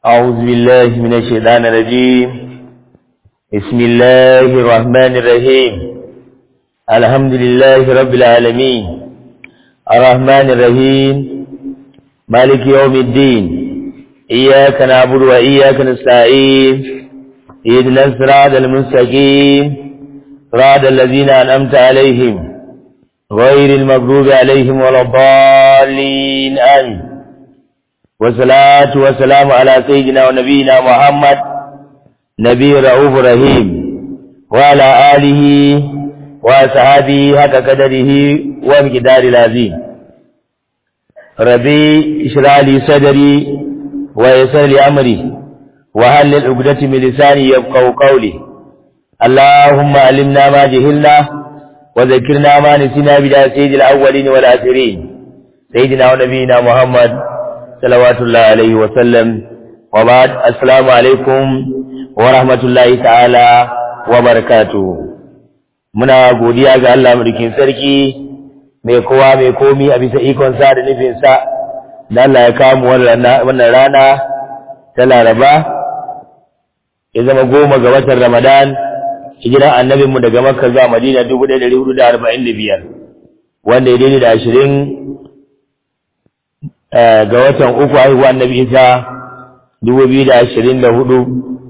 أعوذ بالله من الشيطان الرجيم بسم الله الرحمن الرحيم الحمد لله رب العالمين الرحمن الرحيم مالك يوم الدين إياك نعبد وإياك نستعين اهدنا الصراط المستقيم صراط الذين أنعمت عليهم غير المغضوب عليهم ولا الضالين آمين والصلاة والسلام على سيدنا ونبينا محمد نبي رؤوف رحيم وعلى آله وأصحابه حق قدره ومقدار العظيم ربي اشرح لي صدري ويسر لي أمري وهل العقدة من لساني يفقهوا قولي اللهم علمنا ما جهلنا وذكرنا ما نسينا بلا سيد الأولين والآخرين سيدنا ونبينا محمد صلوات الله عليه وسلم وبعد السلام عليكم ورحمة الله تعالى وبركاته muna godiya ga Allah mulkin sarki mai kowa mai komi a bisa ikon sa da nufin sa da Allah ya kawo wannan rana ta Laraba ya zama goma ga watan Ramadan hijiran annabinmu daga Makka zuwa Madina 1445 wanda ya daidai da ashirin ga watan uku haihuwa annabi Isa 2024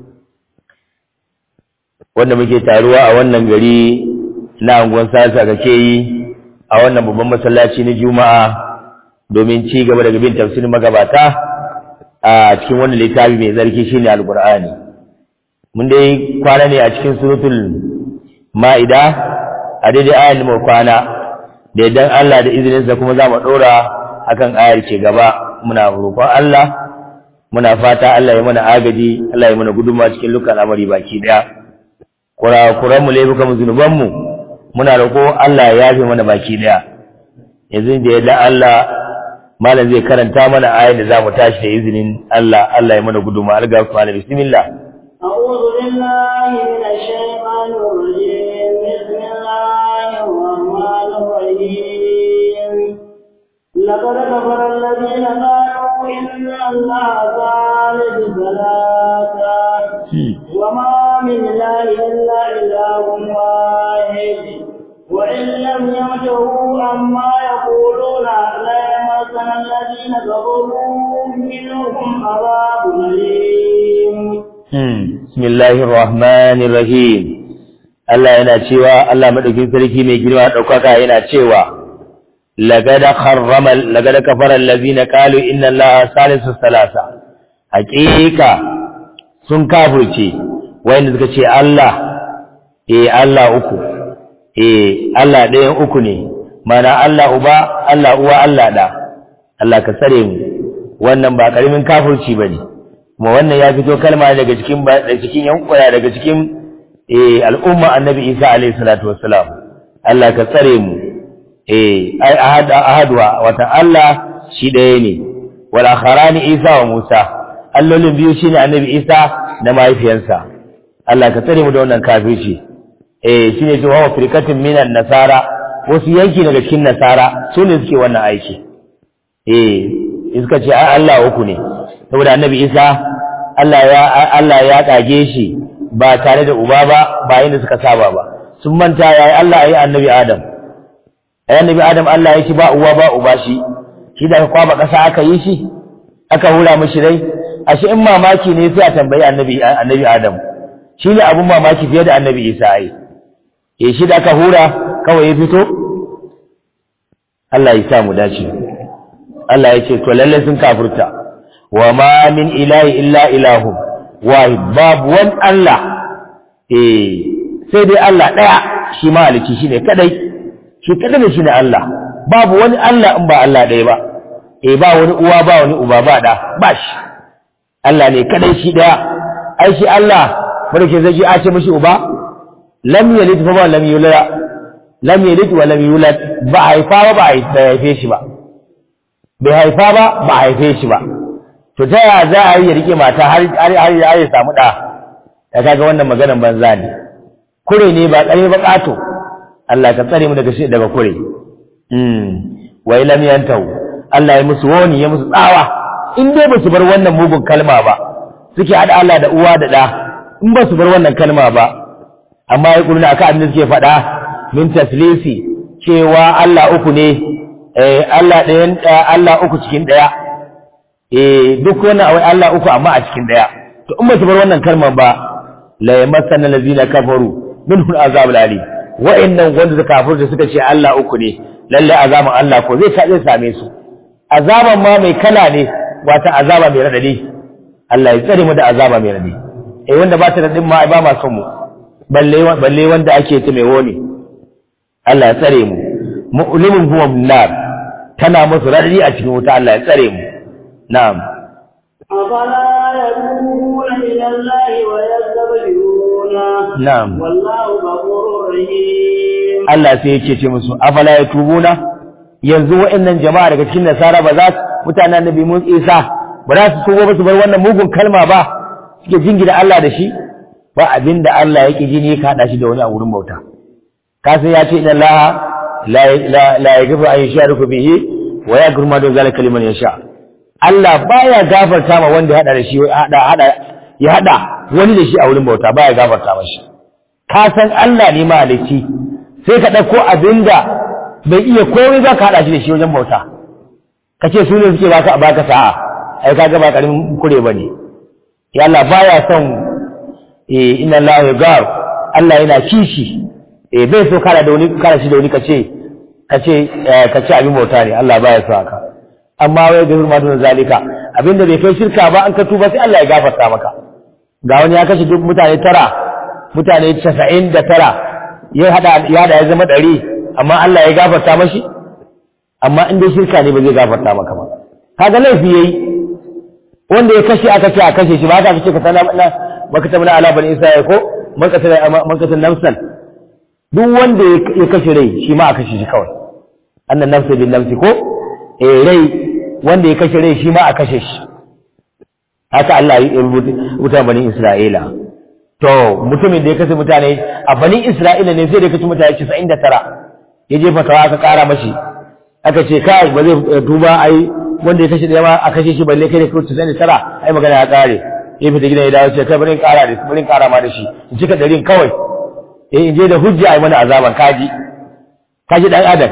wanda muke taruwa a wannan gari na angon sasa kake yi a wannan babban masallaci na Juma'a domin ci gaba da bin tafsirin magabata a cikin wannan littafi mai zarki shine Al-Qur'ani mun dai kwana ne a cikin suratul Ma'ida a daidai ayan mu kwana da idan Allah da izininsa kuma za mu dora akan ayar ce gaba muna roƙon Allah muna fata Allah ya mana agaji Allah ya mana gudunma cikin lukan amari baki daya kurakuran mu laifukan mu zunuban mu muna roƙo Allah ya yafe mana baki daya yanzu da yadda Allah malam zai karanta mana ayar da zamu tashi da izinin Allah Allah ya mana gudunma alga ku ala bismillah أعوذ بالله من الشيطان الرجيم بسم الله الرحمن الرحيم لقد كفر الذين قالوا إن الله ثالث ثلاثة وما من إله إلا إله واحد وإن لم ينتهوا عما يقولون ليمسنا الذين كفروا منهم عذاب أليم بسم الله الرحمن الرحيم Allah yana cewa Allah madaukin sarki mai girma daukaka yana cewa لقد خرم لقد كفر الذين قالوا ان الله ثالث ثلاثه حقيقه sun kafirce wanda suka ce Allah eh Allah uku eh Allah ɗayan uku ne mana Allah uba Allah uwa Allah da Allah ka tsare mu wannan ba karimin kafirci bane kuma wannan ya fito kalma daga cikin daga cikin yankuna daga cikin eh al'umma annabi Isa alaihi salatu wassalam Allah ka tsare mu eh ai ahad ahadwa wata Allah shi ɗaya ne wal akharani Isa wa Musa allolin biyu shine annabi Isa da mahaifiyarsa Allah ka tsare mu da wannan kafirci eh shine cewa wa firkatin minan nasara wasu yanki daga cikin nasara su ne suke wannan aiki eh iska ce ai Allah uku ne saboda annabi Isa Allah ya Allah ya kage shi ba tare da uba ba ba yanda suka saba ba sun manta yayi Allah yayi annabi Adam annabi adam Allah ya ci ba uwa ba uba shi shi da kwaba kasa aka yi shi aka hura mishi rai ashe in mamaki ne sai a tambayi annabi annabi adam shi ne abun mamaki fiye da annabi isa ai eh shi da aka hura kawai ya fito Allah ya sa mu dace Allah ya ce to lalle sun kafurta wa ma min ilahi illa ilahu wahid babu wani Allah eh sai dai Allah daya shi maliki shine kadai shi kadai shi ne Allah babu wani Allah in ba Allah ɗaya ba eh ba wani uwa ba wani uba ba da ba shi Allah ne kadai shi ɗaya ai shi Allah barke zai ji a ce mishi uba lam yalid fa lam yulad lam yalid wa lam yulad ba haifa ba ba haife shi ba bai haifa ba ba haife shi ba to ta yaya za a yi ya rike mata har har har ya samu da ya kaga wannan maganan banza ne kure ne ba kare ba kato Allah ka tsare mu daga shi daga kure mm wa lam yantahu Allah ya musu wani ya musu tsawa in dai ba su bar wannan mugun kalma ba suke hada Allah da uwa da da in ba su bar wannan kalma ba amma ya kuluna akan abin da suke faɗa min taslisi cewa Allah uku ne eh Allah ɗayan Allah uku cikin ɗaya eh duk wannan awai Allah uku amma a cikin ɗaya to in ba su bar wannan kalmar ba la yamassanna allazina kafaru minhu azabul alim wa'annan wanda suka kafir da suka ce Allah uku ne lalle azaban Allah ko zai zai same su azaban ma mai kala ne wata azaba mai radadi Allah ya tsare mu da azaba mai radadi eh wanda ba ta radin ma ba ma son mu balle balle wanda ake ta mai woni Allah ya tsare mu mu'limun huwa nar tana musu radadi a cikin wuta Allah ya tsare mu na'am أفلا يتوبون إلى الله ويستغفرونه نعم. والله غفور رحيم Allah sai yake ce musu afala ya tubuna yanzu wa'annan jama'a daga cikin nasara ba za su mutanen annabi mun isa ba za su tubo ba su bar wannan mugun kalma ba suke jingina Allah da shi ba abinda Allah yake ji ne ka hada shi da wani a wurin bauta ka san ya ce inna Allah la la la yaghfiru an yushriku bihi wa yaghfiru ma dun zalika liman yasha Allah baya gafarta ma wanda ya hada da shi ya hada hada ya hada wani da shi a wurin bauta baya gafarta mashi ka san Allah ne mahalicci sai ka ɗauko abin da bai iya komai ba ka haɗa shi da shi wajen bauta ka ce su ne suke baka baka sa'a ai kaga ba karamin kure ba ne ya Allah baya son eh inna Allah ya gar Allah yana kishi eh bai so kara da wani kara shi da wani kace kace kace abin bauta ne Allah baya so haka amma wai da hurma don zalika abinda bai kai shirka ba an ka tuba sai Allah ya gafarta maka ga wani ya kashe duk mutane tara mutane 99 ya hada ya da ya zama ɗari amma Allah ya gafarta mashi amma in dai shirka ne ba zai gafarta maka ba kaga laifi yayi wanda ya kashe aka ce a kashe shi ba ka ce ka sana na baka tabna ala bani isa ko makasar makasar nafsan duk wanda ya kashe rai shi ma a kashe shi kawai annan nafsi bin nafsi ko eh rai wanda ya kashe rai shi ma a kashe shi haka Allah ya rubuta bani Isra'ila to mutumin da ya kashe mutane a bani Isra'ila ne sai da ya kashe mutane 99 ya jefa tawa aka kara mashi aka ce kai ba zai duba ai wanda ya kashe da yawa a kashe shi balle kai da kai 99 ai magana ya kare ya fita gidan ya dawo ce kai bari in kara da bari in kara ma da shi in cika darin kawai eh in je da hujja ai mana azaban kaji kaji dan adam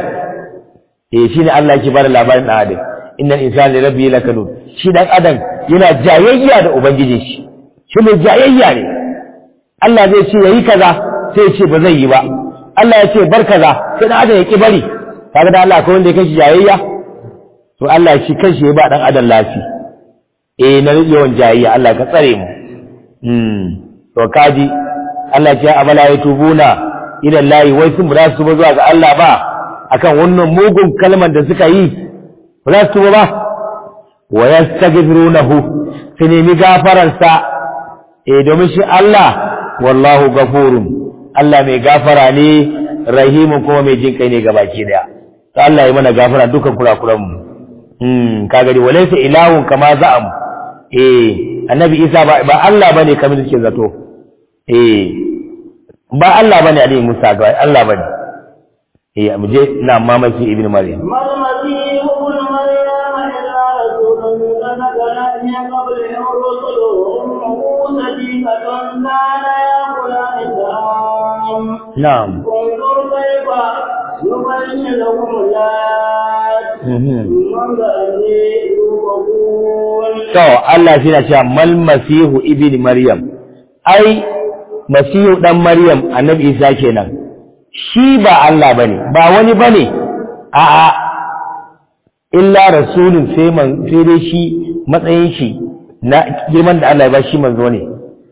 eh shine Allah yake bada labarin dan adam innal insana li rabbihi lakanud shi dan adam yana jayayya da ubangijin shi shi mai jayayya ne Allah zai ce yayi kaza sai ya ce ba zai yi ba Allah ya ce bar kaza sai dan adam ya ki bari kaga da Allah akwai wanda ya kashi jayayya to Allah shi kanshi ya ba dan adam lafi eh na yawan jayayya Allah ka tsare mu hmm to kaji Allah ya ce abala ya tubuna ila Allah wai sun ba su ba zuwa ga Allah ba akan wannan mugun kalmar da suka yi ba su ba wa yastaghfirunahu sai nemi gafararsa eh domin shi Allah wallahu gafurun Allah mai gafara ne rahimun kuma mai jin kai ne ga baki daya to Allah ya mana gafara dukan kurakuran mu hmm ka gari walaysa ilahun kama za'am eh annabi Isa ba, ba Allah bane kamar suke zato eh ba Allah bane Ali Musa ga Allah bane eh mu je na mamaki ibnu maryam ما المسيح ابن مريم إلا رسول قد خلت من قبله الرسل وأمه صديقة كان يأكلان الطعام na'am انظر كيف يبين لهم الآيات mhm ثم أني يوفقون To, Allah shi na cewa mal masihu ibn Maryam, ai, masihu ɗan Maryam annabi Isa kenan, shi ba Allah ba ne, ba wani ba ne, a'a, illa rasulun sai man sai dai shi matsayin shi na girman da Allah ya ba shi manzo ne.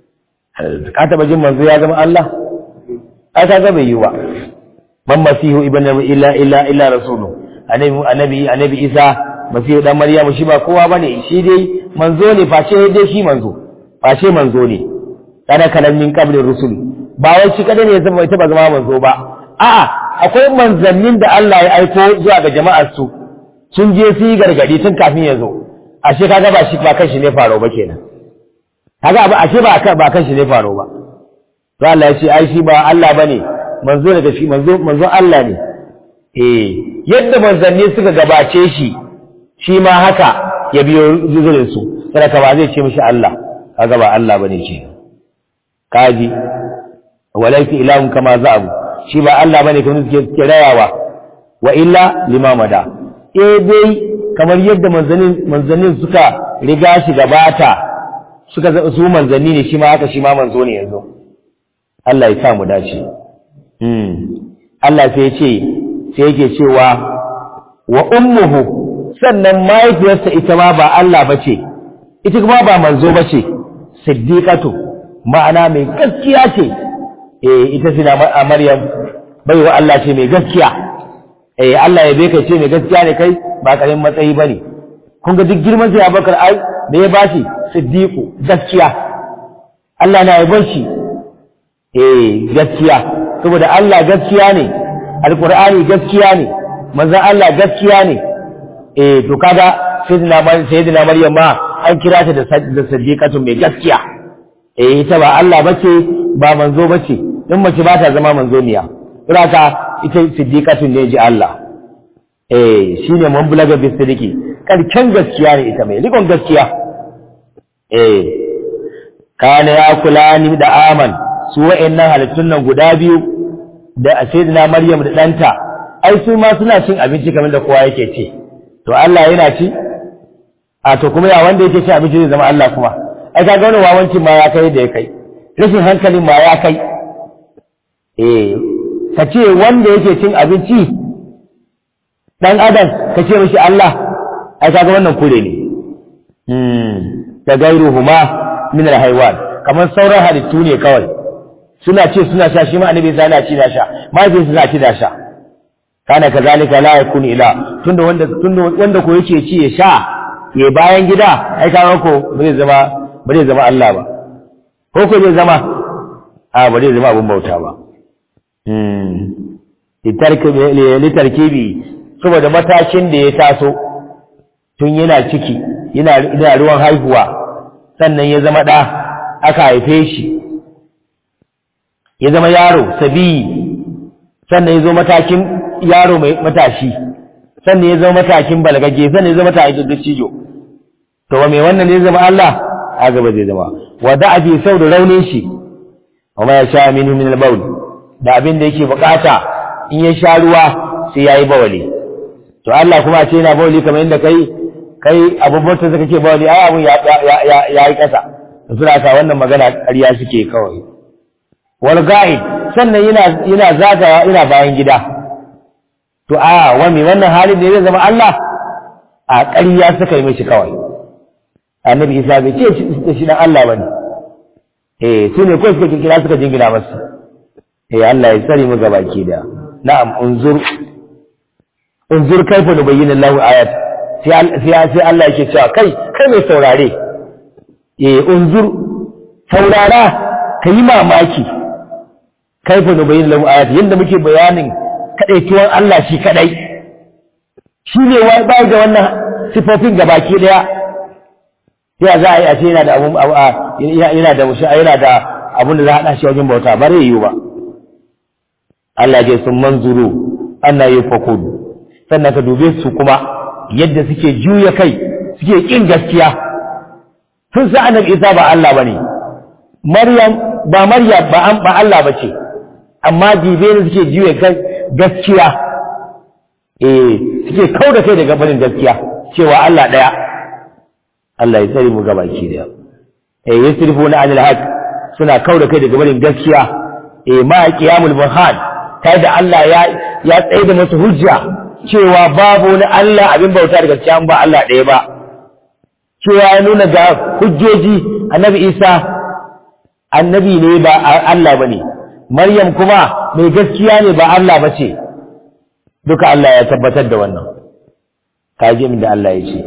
Ka taɓa jin manzo ya zama Allah? Ai, ka ga bai yi ba. Man masihu ibn Maryam illa illa illa rasulun. Annabi annabi annabi Isa masihu dan Maryamu shi ba kowa bane shi dai manzo ne face dai shi manzo face manzo ne kana kalan min qabli rusul ba wai shi kada ne ya zama ita ba zama manzo ba a'a akwai manzannin da Allah ya aiko zuwa ga jama'ar su sun je su yi gargadi tun kafin ya zo ashe kaga ba shi ba kan shi ne faro ba kenan kaga ba ashe ba kan ba kan shi ne faro ba to Allah ya ce ai shi ba Allah bane manzo daga shi manzo manzo Allah ne eh yadda manzanni suka gabace shi shi ma haka ya biyo zuzurin su sadaka ba zai ce mishi Allah kaga ba Allah bane ke kaji walaysa ilahun kama za'abu shi ba Allah bane kuma suke suke rayawa wa illa limamada eh dai kamar yadda manzanin manzanin suka riga shi gabata suka su manzanni ne shi ma haka shi ma manzo ne yanzu Allah ya sa mu dace hmm Allah sai ya ce sai yake cewa wa ummuhu sannan mahaifiyarsa ita ma ba Allah bace ita kuma ba manzo bace siddiqatu ma'ana mai gaskiya ce eh ita sina Maryam baiwa Allah ce mai gaskiya eh Allah ya bai kai ce mai gaskiya ne kai ba karin matsayi bane kun ga duk girman sai Abubakar ai da ya bashi siddiqu gaskiya Allah na yabon shi eh gaskiya saboda Allah gaskiya ne alqur'ani gaskiya ne manzon Allah gaskiya ne eh to kaga sayyidina sayyidina Maryam ma an kira ta da siddiqatu mai gaskiya eh ita ba Allah bace ba manzo bace in mace ba ta zama manzo miya ka ita siddiqatu ne ji Allah eh shine mun bulaga bi siddiqi karken gaskiya ne ita mai rikon gaskiya eh kana ya kula ni da aman su wa'annan halittun nan guda biyu da sayyidina Maryam da danta ai su ma suna cin abinci kamar da kowa yake ci to Allah yana ci a to kuma ya wanda yake ci abinci zai zama Allah kuma ai kaga wani wawancin ma ya kai da ya kai rashin hankalin ma ya kai eh ka ce wanda yake cin abinci dan adam ka ce mishi Allah ai kaga wannan kure ne hmm da gairuhuma min alhaywan kamar sauran halittu ne kawai suna ce suna sha shi ma annabi sai yana ci da sha mahaifin suna ci da sha kana kazalika la yakun ila tunda wanda tunda wanda ko yake ci ya sha ya bayan gida ai kaga ko ba zai zama ba zai zama Allah ba ko ko zai zama a ba zai zama abun bauta ba hmm litarkibi saboda matakin da ya taso tun yana ciki yana ruwan haihuwa sannan ya zama ɗa aka haife shi ya zama yaro sabiyi sannan ya zo matakin yaro mai matashi sannan ya zama matakin balagage sannan ya zama matakin dattijo to wa mai wannan ne zama Allah a gaba zai zama wa da'abi sau da raunin shi wa ma ya sha minhu min al-bawl da abin da yake bukata in ya sha ruwa sai yayi bawali to Allah kuma ce yana bawali kamar inda kai kai abubuwan da kake bawali ai abun ya ya ya yi kasa suna ka wannan magana ƙarya suke kawai wal ga'id sannan yana yana zagaya ina bayan gida to a wani wannan halin da zai zama Allah a ƙarya suka yi mishi kawai annabi Isa bai ce shi dan Allah bane eh su ne kawai suka kira suka jingina masa eh Allah ya tsare mu gabaki da na'am unzur unzur kaifa nubayyana Allahu ayat sai sai Allah yake cewa kai kai mai saurare eh unzur saurara kai mamaki kaifa nubayyana Allahu ayat yanda muke bayanin kadaituwan Allah shi kadai shi ne wai bai da wannan sifofin gabaki daya sai za a yi a ce yana da abun yana da mushi yana da abun da za a hada shi wajen bauta bare yiwu ba Allah ya sun manzuru anna yufakun sannan ka dube su kuma yadda suke juya kai suke kin gaskiya sun sa annabi Isa ba Allah bane Maryam ba Maryam ba an ba Allah bace amma dibe ne suke juya kai gaskiya eh suke kauda kai daga barin gaskiya cewa Allah daya Allah ya tsare mu gabaki daya eh yasrifuna anil haq suna kauda kai daga barin gaskiya eh ma qiyamul burhan ta da Allah ya ya tsaye da masu hujja cewa babu wani Allah abin bauta da gaskiya ba Allah ɗaya ba cewa ya nuna ga hujjoji annabi Isa annabi ne ba Allah bane Maryam kuma mai gaskiya ne ba Allah bace duka Allah ya tabbatar da wannan kaji min da Allah ya ce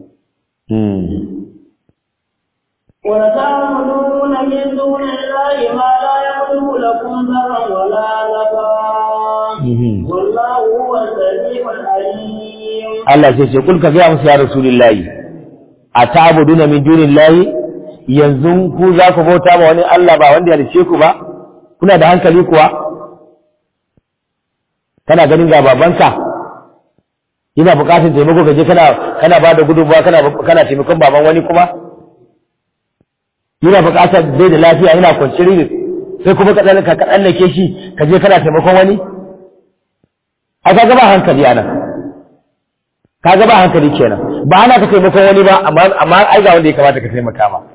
وتعبدون من دون الله ما لا يملك لكم ذرا ولا نفعا والله هو السميع العليم Allah sai ce kulka ga musu ya rasulullahi a ta'buduna min dunillahi yanzu ku za ku bauta ma wani Allah ba wanda ya rice ku ba kuna da hankali kuwa kana ganin ga babanka yana bukatar taimako gaje kana kana bada gudunmuwa kana kana taimakon baban wani kuma yana buƙatar bai da lafiya yana kwanci riris sai kuma ka ka tsallake shi ka je kana taimakon wani a ka gaba hankali ana ka gaba hankali kenan ba ana ka taimakon wani ba amma amma ai ga wanda ya kamata ka taimaka ma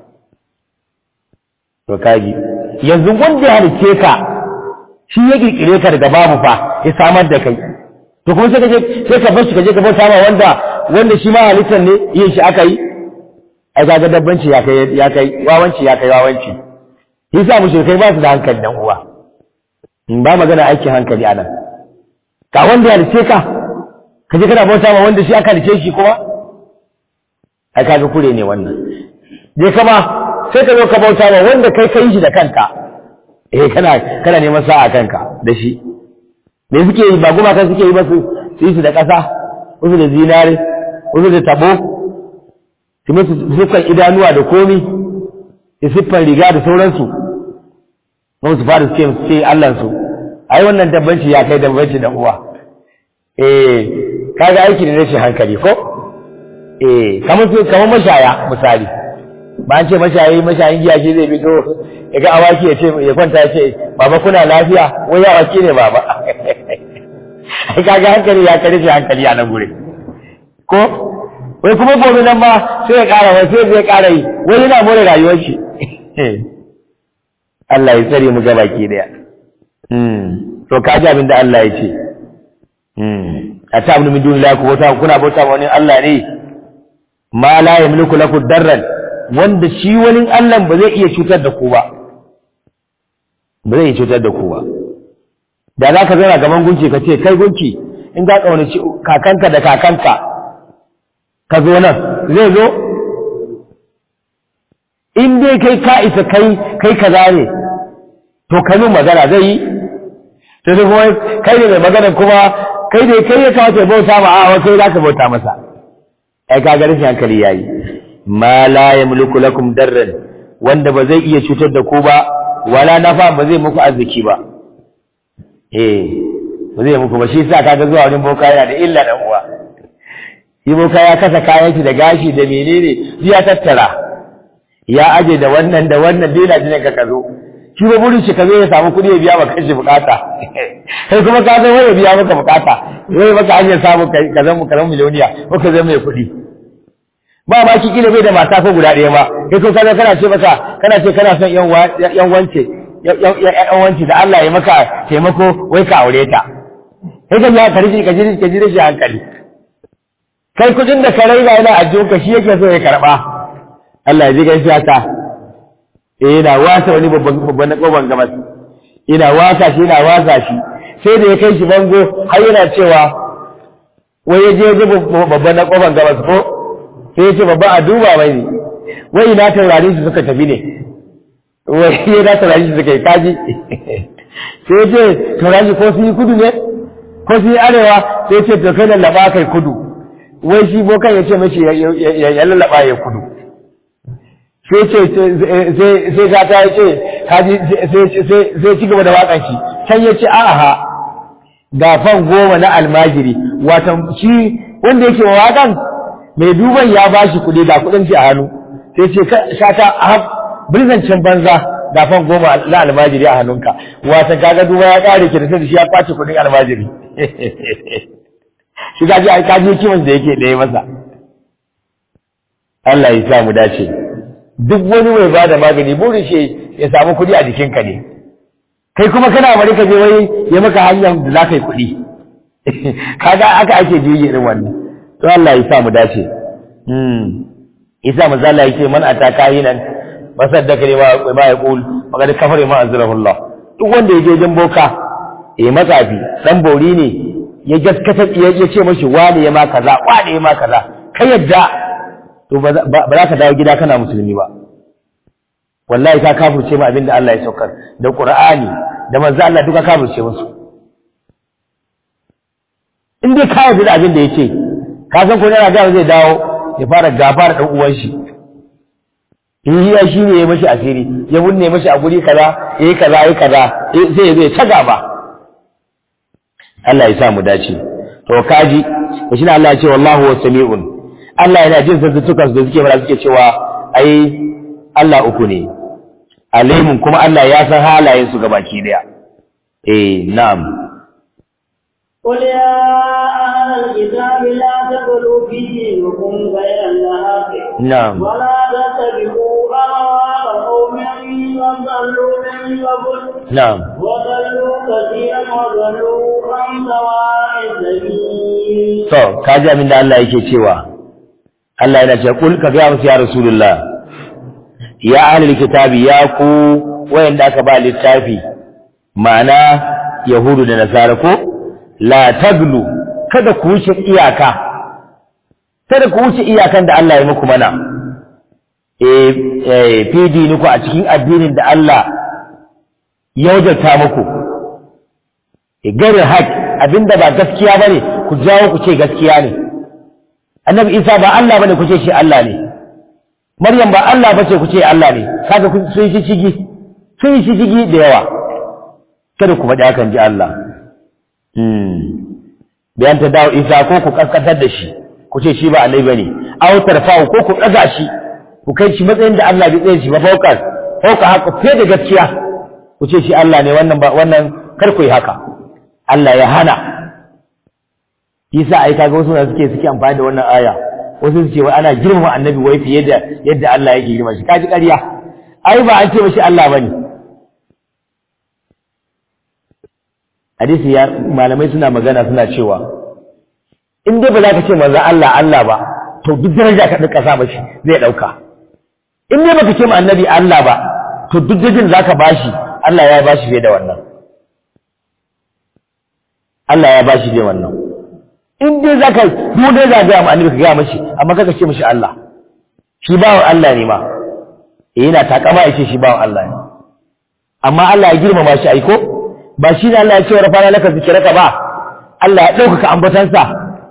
to kaji yanzu wanda ya halice ka shi ya kirkire ka daga babu fa ya samar da kai to kuma sai ka je sai ka bar shi ka je ka bauta ma wanda wanda shi ma halittar ne yin shi aka yi ai kaga dabbanci ya kai ya kai wawanci ya kai wawanci yasa mushrikai ba su da hankali dan uwa in ba magana aikin hankali anan ka wanda ya halice ka ka je kana bauta ma wanda shi aka halice shi kuma ai kaga kure ne wannan je kama sai ka zo ka bauta ma wanda kai kai shi da kanka eh kana kana neman sa'a kanka da shi me suke yi ba gumaka suke yi ba su su yi su da ƙasa wasu da zinare wasu da tabo su musu siffar idanuwa da komi su siffar riga da sauransu kuma su fara suke su ce allansu ai wannan dabbanci ya kai dabbanci da uwa eh kaga aiki da rashin hankali ko eh kamar su kamar mashaya misali ba an ce mashayi mashayin giya shi zai fito ya ga awaki ya ce ya kwanta ya ce baba kuna lafiya wai awaki ne baba ai kaga hankali ya kare shi hankali a nan gure ko wai kuma gobe nan ma sai ya kara wai sai zai kara yi wai yana more rayuwar shi Allah ya tsare mu gaba ki daya to ka ji abin da Allah ya ce a ta abin min duniya ku bauta kuna bauta wani Allah ne ma la yamliku lakum darran wanda shi wani Allah ba zai iya cutar da ku ba ba zai iya cutar da ku ba da za ka zauna gaban gunki ka ce kai gunki in ka ƙaunaci kakanka da kakanka ka zo nan zai zo in dai kai ka isa kai kai kaza ne to ka min magana zai yi to sai kuma kai ne mai magana kuma kai ne kai ya kawo bauta ma a kai za ka bauta masa ai ka ga rashin hankali yayi ma la yamliku lakum darran wanda ba zai iya cutar da ku ba wala nafa ba zai muku arziki ba eh ba zai muku ba shi sa kaga zuwa wurin boka yana da illa dan uwa shi boka ya kasa kayan shi da gashi da menene ya tattara ya aje da wannan da wannan dai na jin ka kazo shi ba burin shi kazo ya samu kuɗi ya biya maka shi bukata kai kuma ka zo ya biya maka bukata wai maka hanyar samu ka zama karan miliyoniya ko ka zama mai kuɗi ba ma ki kila bai da mata ko guda ɗaya ba kai ko kaza kana ce maka kana ce kana son yan yan wance yan wance da Allah ya maka taimako wai ka aure ta kai kan ya karji ka ji ka ji shi hankali kai kudin da ka raina yana ajiyar ka shi yake so ya karba Allah ya ji gaishe ta eh yana wasa wani babban babban na koban gabas ina wasa shi ina wasa shi sai da ya kai shi bango har yana cewa wai ya je babban na koban gabas ko sai ya ce babba a duba mai ne wai ina taurari su suka tafi ne wai ina taurari su suka yi kaji sai ya ce taurari ko su yi kudu ne ko su yi arewa sai ya ce to kai lallaba kai kudu wai shi bokan ya ce mashi ya lallaba ya kudu sai ce sai gata ya ce kaji sai ci gaba da waƙan shi can ya ce aha gafan goma na almajiri watan shi wanda yake wa waƙan mai duban ya ba shi kuɗi ga kuɗin shi a hannu sai ce shata a birzancin banza gafan goma na almajiri a hannunka watan kaga duba ya ƙare ki da sai shi ya kwace kuɗin almajiri shi kaji a kaji kiman da yake ɗaya masa Allah ya sa mu dace duk wani mai bada magani burin shi ya samu kuɗi a jikinka ne kai kuma kana bari ka je wai ya maka hanyar da za ka yi kuɗi kaga aka ake juyi irin wannan to Allah ya sa mu dace hmm isa manzo Allah yake man ataka yinan masaddaka ne ma ya qul magana kafare ma azrahu Allah duk wanda ya je jan boka eh matsafi dan bori ne ya gaskata ya ce mashi wani ya ma kaza wani ya ma kaza kai yadda to ba za ka dawo gida kana musulmi ba wallahi ka kafirce ma abinda Allah ya saukar da Qur'ani da manzo Allah duka kafirce musu in dai ka yarda da abin da yake ka san ko yana ga zai dawo ya fara gafara dan uwan shi in hiya shi ne ya mashi asiri ya bunne mashi a guri kaza yayi kaza yayi kaza sai ya zai ta gaba Allah ya sa mu dace to kaji shi ne Allah ya ce wallahu wasami'un Allah yana jin zazzutukan da suke fara suke cewa ai Allah uku ne alimun kuma Allah ya san halayen su gabaki daya eh na'am قل يا أهل الكتاب لا تغلوا في دينكم غير الحق na'am ولا تتبعوا أهواء قوم قد ضلوا من قبل na'am وضلوا كثيرا وضلوا عن سواء السبيل to kaji abin da Allah yake cewa Allah yana cewa kul ka ga musu ya rasulullah ya ahlul kitabi ya ku wayanda aka ba littafi ma'ana yahudu da nasara ko la taglu kada ku wuce iyaka kada ku wuce iyakan da Allah ya muku mana eh eh fi diniku a cikin addinin da Allah ya wajabta muku garin haƙ abinda ba gaskiya bane ku jawo ku ce gaskiya ne annabi isa ba Allah bane ku ce shi Allah ne maryam ba Allah bace ku ce Allah ne kaga kun sun shi shigi sun shi shigi da yawa kada ku faɗi hakan ji Allah hmm bayan ta dawo isa ko ku kaskantar da shi ku ce shi ba annabi bane aw tarfa'u ko ku ɗaga shi ku kai shi matsayin da Allah bai tsaye shi ba faukar fauka haka fiye da gaskiya ku ce shi Allah ne wannan ba wannan kar ku yi haka Allah ya hana yasa ai kaga wasu da suke suke amfani da wannan aya wasu su ce wai ana girmama annabi wai fiye da yadda Allah yake girma shi kaji ƙarya ai ba an ce mashi Allah bane hadisi ya malamai suna magana suna cewa in dai ba za ka ce manzo Allah Allah ba to duk daraja ka dinka sa mashi zai dauka in dai baka ce ma annabi Allah ba to duk dajin zaka bashi Allah ya bashi fiye da wannan Allah ya bashi fiye wannan in dai zaka duk dai za ga annabi ka ga mashi amma kaka ce mashi Allah shi bawan Allah ne ma eh yana takama ya ce shi bawan Allah ne amma Allah ya girmama shi aiko ba shi ne Allah ya ce wa rafana laka zikiraka ba Allah ya ɗaukaka ambatansa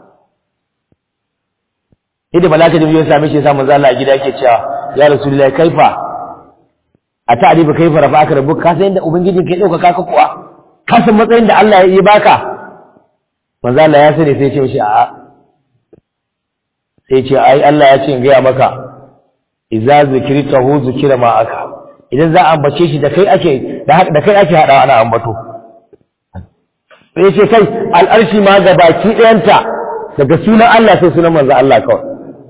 Yadda malaka da ya same shi ya samu zalla a gida yake cewa ya rasulullahi kaifa a ta'rifa kaifa rafa'aka rabbuk ka san yadda ubangijin kai ɗaukaka ka kuwa ka san matsayin da Allah ya yi baka manzo Allah ya sani sai ya ce mishi a'a sai ya ce ai Allah ya ce in gaya maka idza zikritahu zikira ma aka idan za a ambace shi da kai ake da kai ake hada ana ambato sai ya ce kai al'arshi ma ga baki ɗayanta daga sunan Allah sai sunan manzo Allah kawai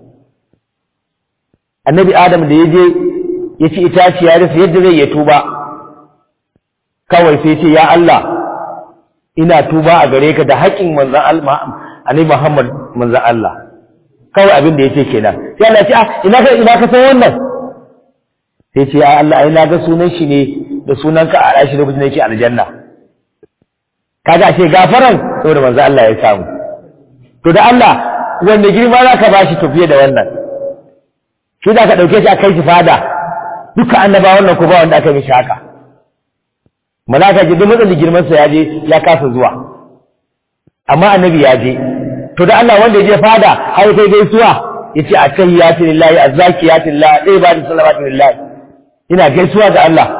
annabi adam da ya je ya ci itaci ya rasa yadda zai ya tuba kawai sai ce ya Allah ina tuba a gare ka da haƙƙin manzan Allah annabi Muhammad manzan Allah kawai abin da yace kenan sai Allah ya ce ah ina ka ina ka san wannan sai ce ya Allah ai na ga sunan shi ne da sunanka a rashi lokacin da yake aljanna kaga ashe gafaran saboda manzan Allah ya samu to da Allah wanda girma za ka bashi to fiye da wannan shi da ka ɗauke shi a kai shi fada duka annaba wannan ko ba wanda aka mishi haka malaka ji duk matsalin girman sa ya je ya kasa zuwa amma annabi ya je to da Allah wanda ya je fada har kai gaisuwa yace attahiyatu lillahi azzakiyatu lillahi dai ba da salawatu lillahi ina gaisuwa ga Allah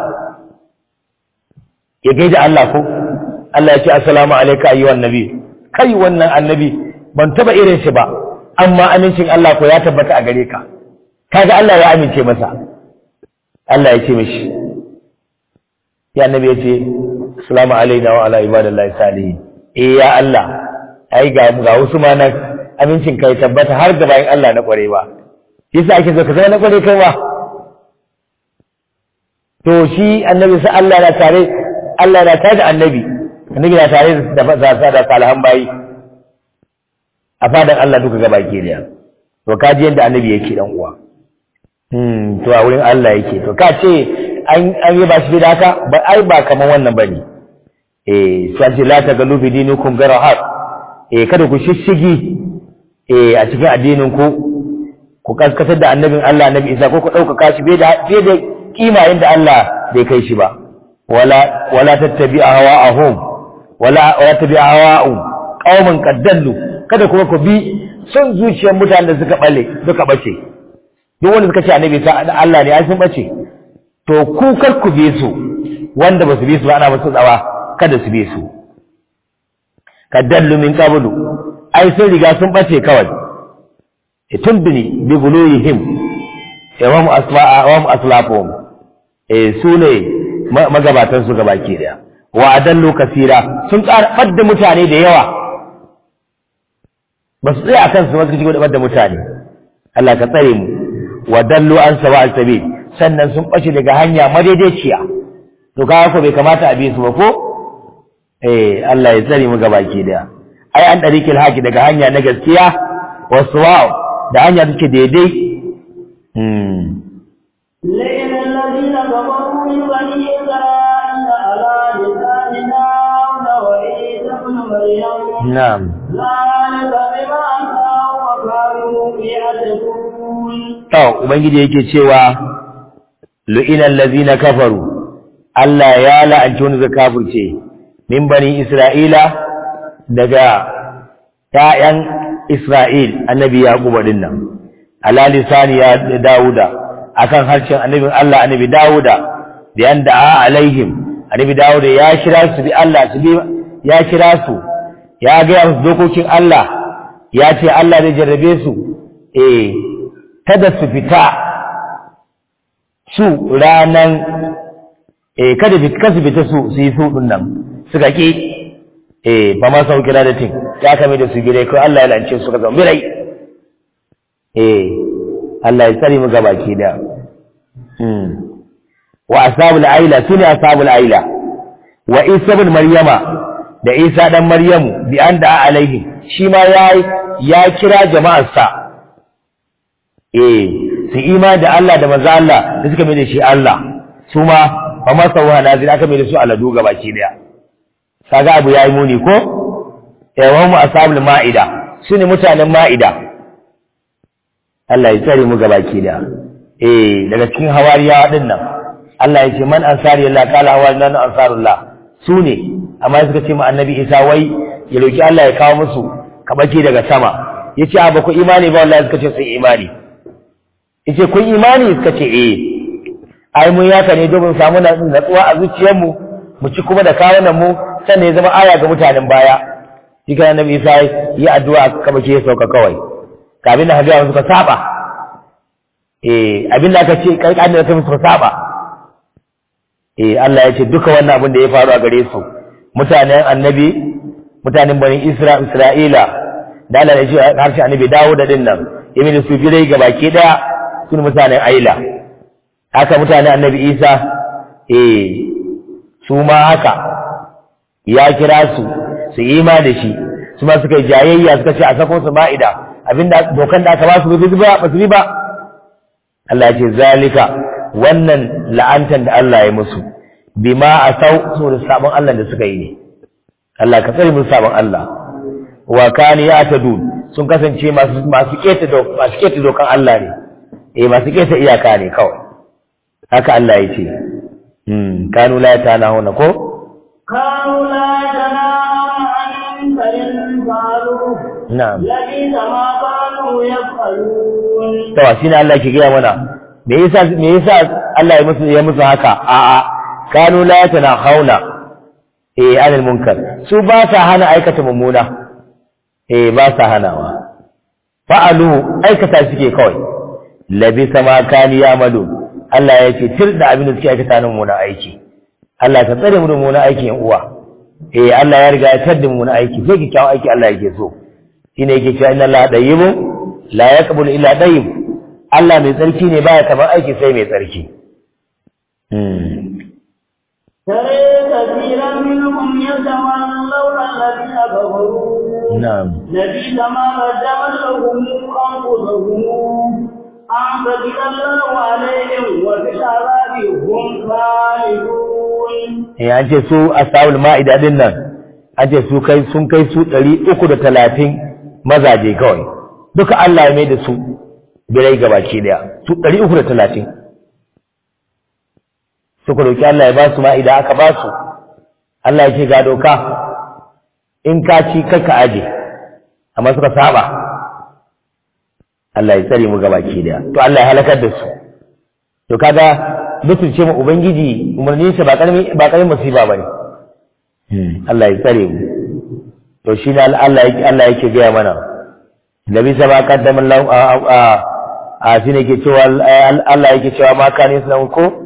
ya gaida Allah ko Allah ya ce assalamu alayka ayyuhan nabi kai wannan annabi ban taba irin shi ba amma amincin Allah ko ya tabbata a gare ka kaga Allah ya amince masa Allah ya ce mishi ya annabi ya ce assalamu alaina wa ala ibadillahi salihin eh ya Allah ai ga ga wasu ma nan amincin kai tabbata har da bayan Allah na kware ba yasa ake so ka zama na kware kai ba to shi annabi sai Allah na tare Allah na tare da annabi annabi na tare da da da salihan bayi a fadan Allah duka gaba ke da to kaji yadda annabi yake dan uwa hmm to a wurin Allah yake to ka ce an an yi ba shi da haka ba ai ba kaman wannan bane eh sai ce la ta galu bi dinikum garahat eh kada ku shishigi eh a cikin addinin ku ku kaskatar da annabin Allah annabi Isa ko ku dauka kashi bai da bai da kima inda Allah bai kai shi ba wala wala tattabi hawa'ahum wala wala tabi hawa'um qauman qaddallu kada kuma ku bi son zuciyar mutanen da suka bale suka bace duk wanda suka ce annabi sa Allah ne ai sun bace to ku kar ku bi su wanda ba su bi su ba ana musu tsawa kada su bi su kadallu min qablu ai sun riga sun bace kawai tumbini bi guluyihim wa mu asfa'a wa mu aslafuhum eh su ne magabatan su gabaki daya wa adallu kasira sun ƙara da mutane da yawa ba su tsaya akan su ba su ci da mutane Allah ka tsare mu wa dallu an sawa al-sabil sannan sun bace daga hanya madaidaiciya to kaga ko bai kamata a bi su ba ko eh Allah ya tsare mu gabaki daya ai an darikil haki daga hanya na gaskiya wasu wa'u da hanya take daidai hmm لئن الذين كفروا من بني إسرائيل على لسان داود وعيسى ابن مريم na'am ذلك بما عصوا وكانوا يعتدون to ubangiji yake cewa lu'ina allazina kafaru Allah ya la'anci wani zai kafirce min bani Isra'ila daga ‘ya'yan Isra'il annabi Yaquba din nan, ala lisani ya Dawuda, akan harshen annabin Allah annabi Dawuda, da yanda a alaihim, annabi Dawuda ya kira su bi Allah su bi ya kira su, ya gaya musu dokokin Allah, ya ce Allah zai jarrabe su, eh, kada su fita su ranan, eh, kada su fita su su yi su ɗin nan, suka ƙi eh ba ma sau kira da tin ya kame da su gire ko Allah ya lance su ka zama birai eh Allah ya tsare mu gabaki da hmm wa ashabul aila sune ashabul aila wa isa ibn maryama da isa dan maryamu bi anda alaihi shi ma ya ya kira jama'ar sa eh su ima da Allah da manzo Allah da suka mai da shi Allah su ma ba ma sauwa nazira aka mai da su aladu gabaki daya kaga abu yayi muni ko yawan mu ashabul maida sune mutanen maida Allah ya tsare mu gabaki da eh daga cikin hawariya din nan Allah ya ce man ansari Allah kala hawarina ansarullah sune amma suka ce mu annabi Isa wai ya roki Allah ya kawo musu kabaki daga sama yace a ba ku imani ba wallahi suka ce sai imani yace kun imani suka ce eh ai mun yaka ne domin samu natsuwa a zuciyarmu mu ci kuma da kawunan mu sannan ya zama aya ga mutanen baya shi kana nabi isa yi addu'a kaba ke sauka kawai kafin da hajjawa suka saba eh abin da aka ce karkani da kuma suka saba eh Allah ya ce duka wannan abin da ya faru a gare su mutanen annabi mutanen bani Isra Isra'ila da Allah ya ce harshen annabi dawo da din nan yamin da su birai ga baki daya sun mutanen Aila haka mutanen annabi Isa eh su ma haka ya kira su su yi ma da shi su ma suka yi jayayya suka ce a sako su ma'ida abinda dokan da aka ba su ba su ba su ba Allah ya ce zalika wannan la'antan da Allah ya musu bima a sau su da sabon Allah da suka yi ne Allah ka tsare musu sabon Allah wa kani ya tadu sun kasance masu masu keta masu keta dokan Allah ne eh masu keta iyaka ne kawai haka Allah ya ce hmm kanu la yatanahuna ko كانوا لا يتناهون عن منكر فعلوه na'am لبئس ما كانوا يفعلون to shine Allah ke gaya mana me yasa me yasa Allah ya musu ya musu haka a a kanu la yatanahuna eh anil munkar su ba sa hana aikata mummuna eh ba sa hanawa fa'alu aikata suke kawai labisa ma kani yamalu Allah ya ce tir da abin da suke aikata nan mummuna aiki Allah ka tsare mu da mummuna aiki yan uwa eh Allah ya riga ya tar da mummuna aiki sai kikkiawan aiki Allah yake so shine yake cewa inna Allah dayyibun la yaqbalu illa dayyib Allah mai tsarki ne baya kamar aiki sai mai tsarki ترى كثيرا منهم يتولون الذين كفروا na'am لبئس ما قدمت لهم أنفسهم أن تجد الله عليهم وفي العذاب هم خالدون eh an ce su ashabul ma'ida din nan an ce su kai sun kai su 330 mazaje kawai duka Allah ya mai da su birai gabaki daya su 330 suka roki Allah ya ba su ma'ida aka ba su Allah ya ce ga doka in ka ci kakka aje amma suka saba Allah ya tsare mu gabaki daya to Allah ya halakar da su to kaga mutunce mu ubangiji umarnin sa ba karmi ba karmi musiba bane Allah ya tsare mu to shi ne Allah yake Allah yake gaya mana Nabi sa ba kaddama Allah a a shi ne ke cewa Allah yake cewa ma kana sunan ko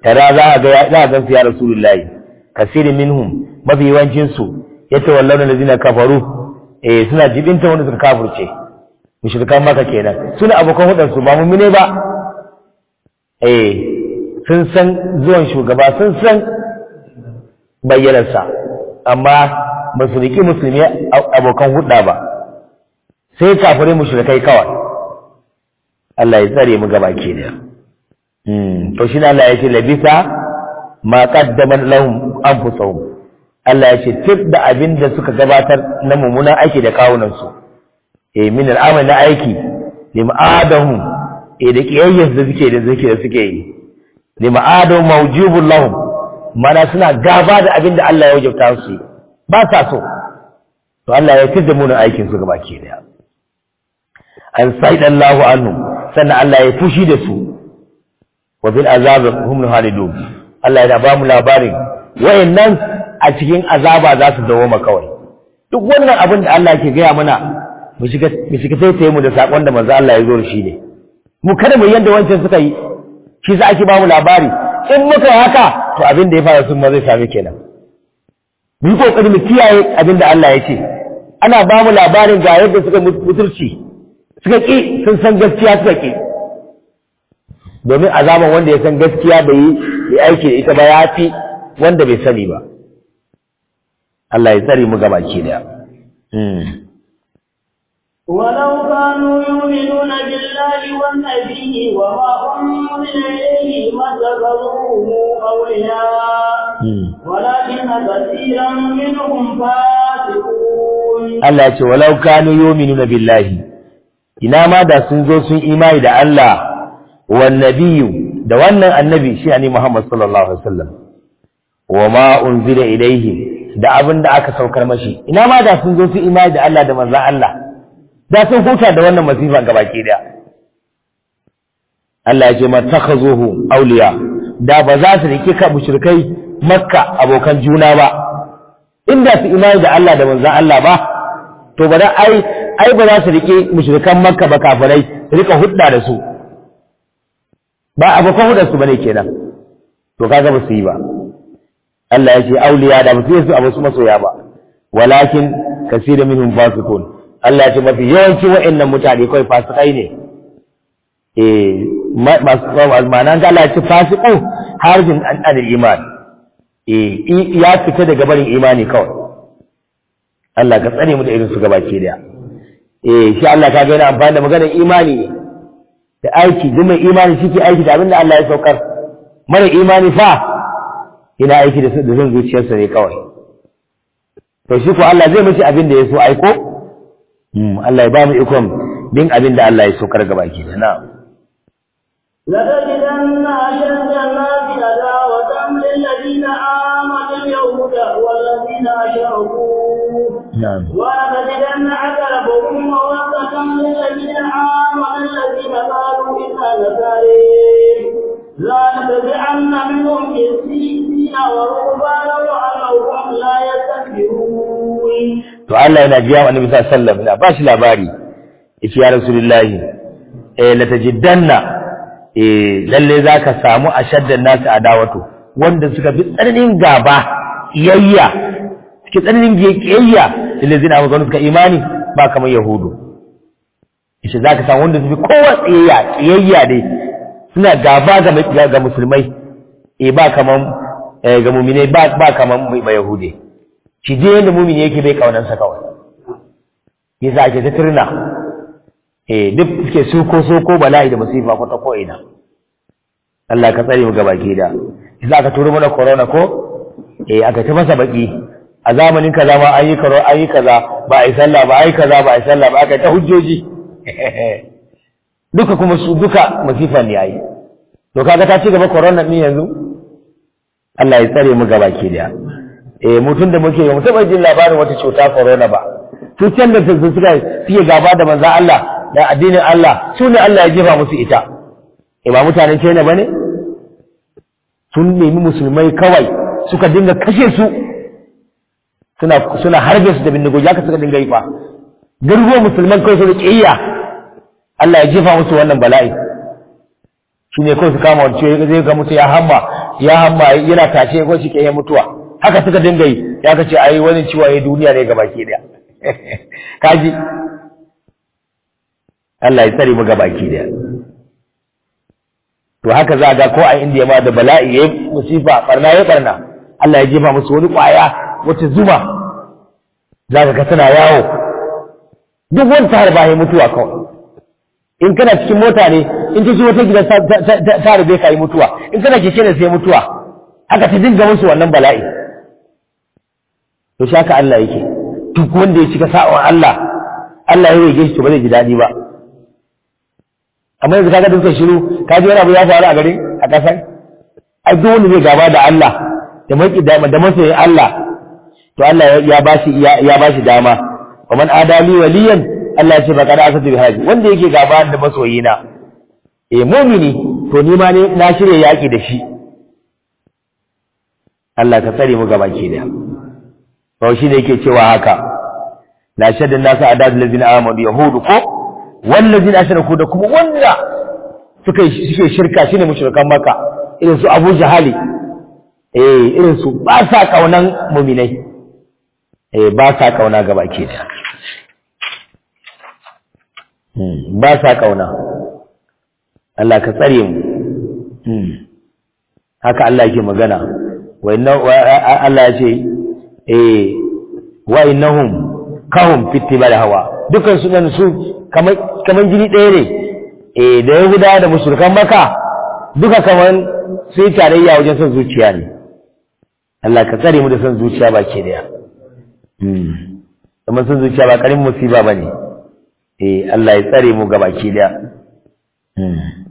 tara za a ga za a gansu ya rasulullahi kasiri minhum mafi yawancin su yatawallawna allazina kafaru eh suna jibinta wanda suka kafirce mushrikan maka kenan suna abokan hudansu ba mummune ba eh sun san zuwan shugaba sun san bayyanarsa amma ba su riki musulmi abokan hudda ba sai kafirai mushrikai kawai Allah ya tsare mu gaba ke da to shi Allah ya ce labisa ma qaddamat lahum anfusuhum Allah ya ce tif da abin da suka gabatar na mummunan aiki da kawunansu su eh min al'amal na aiki lim'adahum eh da kiyayyar da suke da suke da suke yi lim'adahum mawjubul lahum mana suna gaba da abin da Allah ya wajabta su ba sa so to Allah ya tada mu aikin su gaba ke daya an saidallahu anhu sannan Allah ya fushi da su wa bil azab hum halidun Allah ya ba mu labarin wayannan a cikin azaba za su dawo kawai duk wannan abin da Allah ke gaya mana mu shiga taitaye mu da sakon da manzo Allah ya zo da shi ne mu kada mu yanda wancan suka yi shi za ake ba mu labari in muka yi haka to abin da ya fara sun ma zai sami kenan mu yi kokari mu kiyaye abin da Allah ya ce ana ba mu labarin ga yadda suka muturci suka ki sun san gaskiya suka ki domin azaban wanda ya san gaskiya bai yi aiki da ita ba ya fi wanda bai sani ba Allah ya tsare mu gaba ke da ولو كانوا يؤمنون بالله والنبي وما أنزل إليه ما اتخذوه أولياء ولكن كثيرا منهم فاسقون Allah ce walau kanu yu'minuna billahi ina ma da sun zo sun imani da Allah wan nabiyyu da wannan annabi shi ne Muhammad sallallahu alaihi wasallam wa ma unzila ilayhi da abin da aka saukar mashi ina ma da sun zo su imani da Allah da manzon Allah da sun huta da wannan masifa gabaki daya Allah ya ce matakhazuhu awliya da ba za su rike ka mushrikai makka abokan juna ba inda su imani da Allah da manzon Allah ba to ba da ai ai ba za su rike mushrikan makka ba kafirai su rika hudda da su ba abokan hudda su bane kenan to kaga ba su yi ba Allah ya ce awliya da ba su yi su abu su masoya ba walakin kasirun minhum fasiqun Allah ce mafi yawanci wa'annan mutane kawai fasikai ne eh ma'ana ga Allah ce fasiku harjin an adil iman eh ya fita daga barin imani kawai Allah ka tsare mu da irin su gabaki daya eh shi Allah ka ga yana amfani da maganar imani da aiki duk mai imani shi ke aiki da abin da Allah ya saukar mara imani fa ina aiki da zan zuciyarsa ne kawai to shi ko Allah zai mishi abin da ya so aiko Allah ya ba mu ikon bin abin da Allah ya so karga baki da na. لتجدن أشد الناس عداوة للذين آمنوا اليهود والذين أشركوا نعم ولتجدن أقربهم مودة للذين آمنوا الذين قالوا إنا نصارى لنتبعن منهم قسيسين ورهبانا وأنهم لا يستكبرون To Allah yana biya wa Annabi sallallahu alaihi wasallam na ba shi labari yace ya Rasulullahi eh la tajiddanna eh lalle zaka samu ashaddan nasu adawatu wanda suka fi tsananin gaba iyayya suke tsananin kiyayya lillazina amanu suka imani ba kamar yahudu yace zaka samu wanda su fi kowa tsiyayya kiyayya dai suna gaba ga ga musulmai eh ba kaman ga mu'minai ba ba kaman ba yahudi shi je yanda mu'mini yake bai kaunansa kawai yasa ake ta turna eh duk suke soko soko bala'i da musifa ko ta ko ina Allah ka tsare mu gaba ke da yasa aka turo mana corona ko eh aka ta masa baki a zamanin kaza ma an yi karo an yi kaza ba a yi sallah ba a yi kaza ba a yi sallah ba aka ta hujjoji duka kuma su duka masifa ne yayi to kaga ta ci gaba corona din yanzu Allah ya tsare mu gaba ke da eh mutun da muke mu taba jin labarin wata cuta corona ba cutar da su suka fiye gaba da manzon Allah da addinin Allah su ne Allah ya jefa musu ita eh ba mutanen China bane sun nemi musulmai kawai suka dinga kashe su suna suna harbe su da bindigogi haka suka dinga yi fa garuruwan musulman kawai su da kiyaya Allah ya jefa musu wannan bala'i shi ne kawai su kama wani ciwo zai ga mutu ya hamma ya hamma yana tashe ko shi ke mutuwa haka suka dinga yi ya ka ce ai wani ciwo ya duniya ne ga baki daya kaji Allah ya tsare mu ga baki daya to haka za ga ko a indiya ma da bala'i ya musifa barna ya barna Allah ya jefa musu wani kwaya wata zuma za ka ga tana yawo duk wani ta harba ya mutuwa kawai in kana cikin mota ne in ta ji wata gida ta harbe ka yi mutuwa in kana keke ne sai mutuwa haka ta dinga musu wannan bala'i to shi haka Allah yake duk wanda ya cika sa'on Allah Allah ya rage shi to ba zai ji daɗi ba amma yanzu kaga dukkan shiru ka ji wani abu ya faru a garin a ƙasar ai duk wanda zai gaba da Allah da maki da da masoyin Allah to Allah ya bashi ya bashi dama wa man adali waliyan Allah ya ce faqad asatu bi haji wanda yake gaba da masoyina eh mu'mini to ni ma ne na shirye yaki da shi Allah ka tsare mu gaba ke da to shi ne yake cewa haka la shaddan nasu adad allazina amanu yahudu ko wallazina ashraku da kuma wanda suka suke shirka shine mushrikan maka irin su Abu Jahali eh irin su ba sa kaunan mu'minai eh ba sa kauna gaba ke da ba sa kauna Allah ka tsare mu haka Allah yake magana wa inna Allah ya ce eh wa innahum kahum fitibal hawa dukan su nan su kamar kaman jini ɗaya ne eh da Yahuda da mushrikan Makka duka kaman sai tarayya wajen son zuciya ne Allah ka tsare mu da son zuciya ba ke daya hmm kuma son zuciya ba karin musiba bane eh Allah ya tsare mu gaba ke daya hmm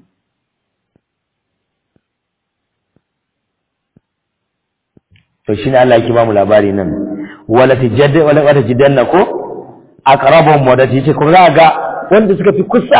to shine Allah yake ba mu labari nan wala tijadda wala wala jidanna ko aqrabum wadati ce ko za ga wanda suka fi kusa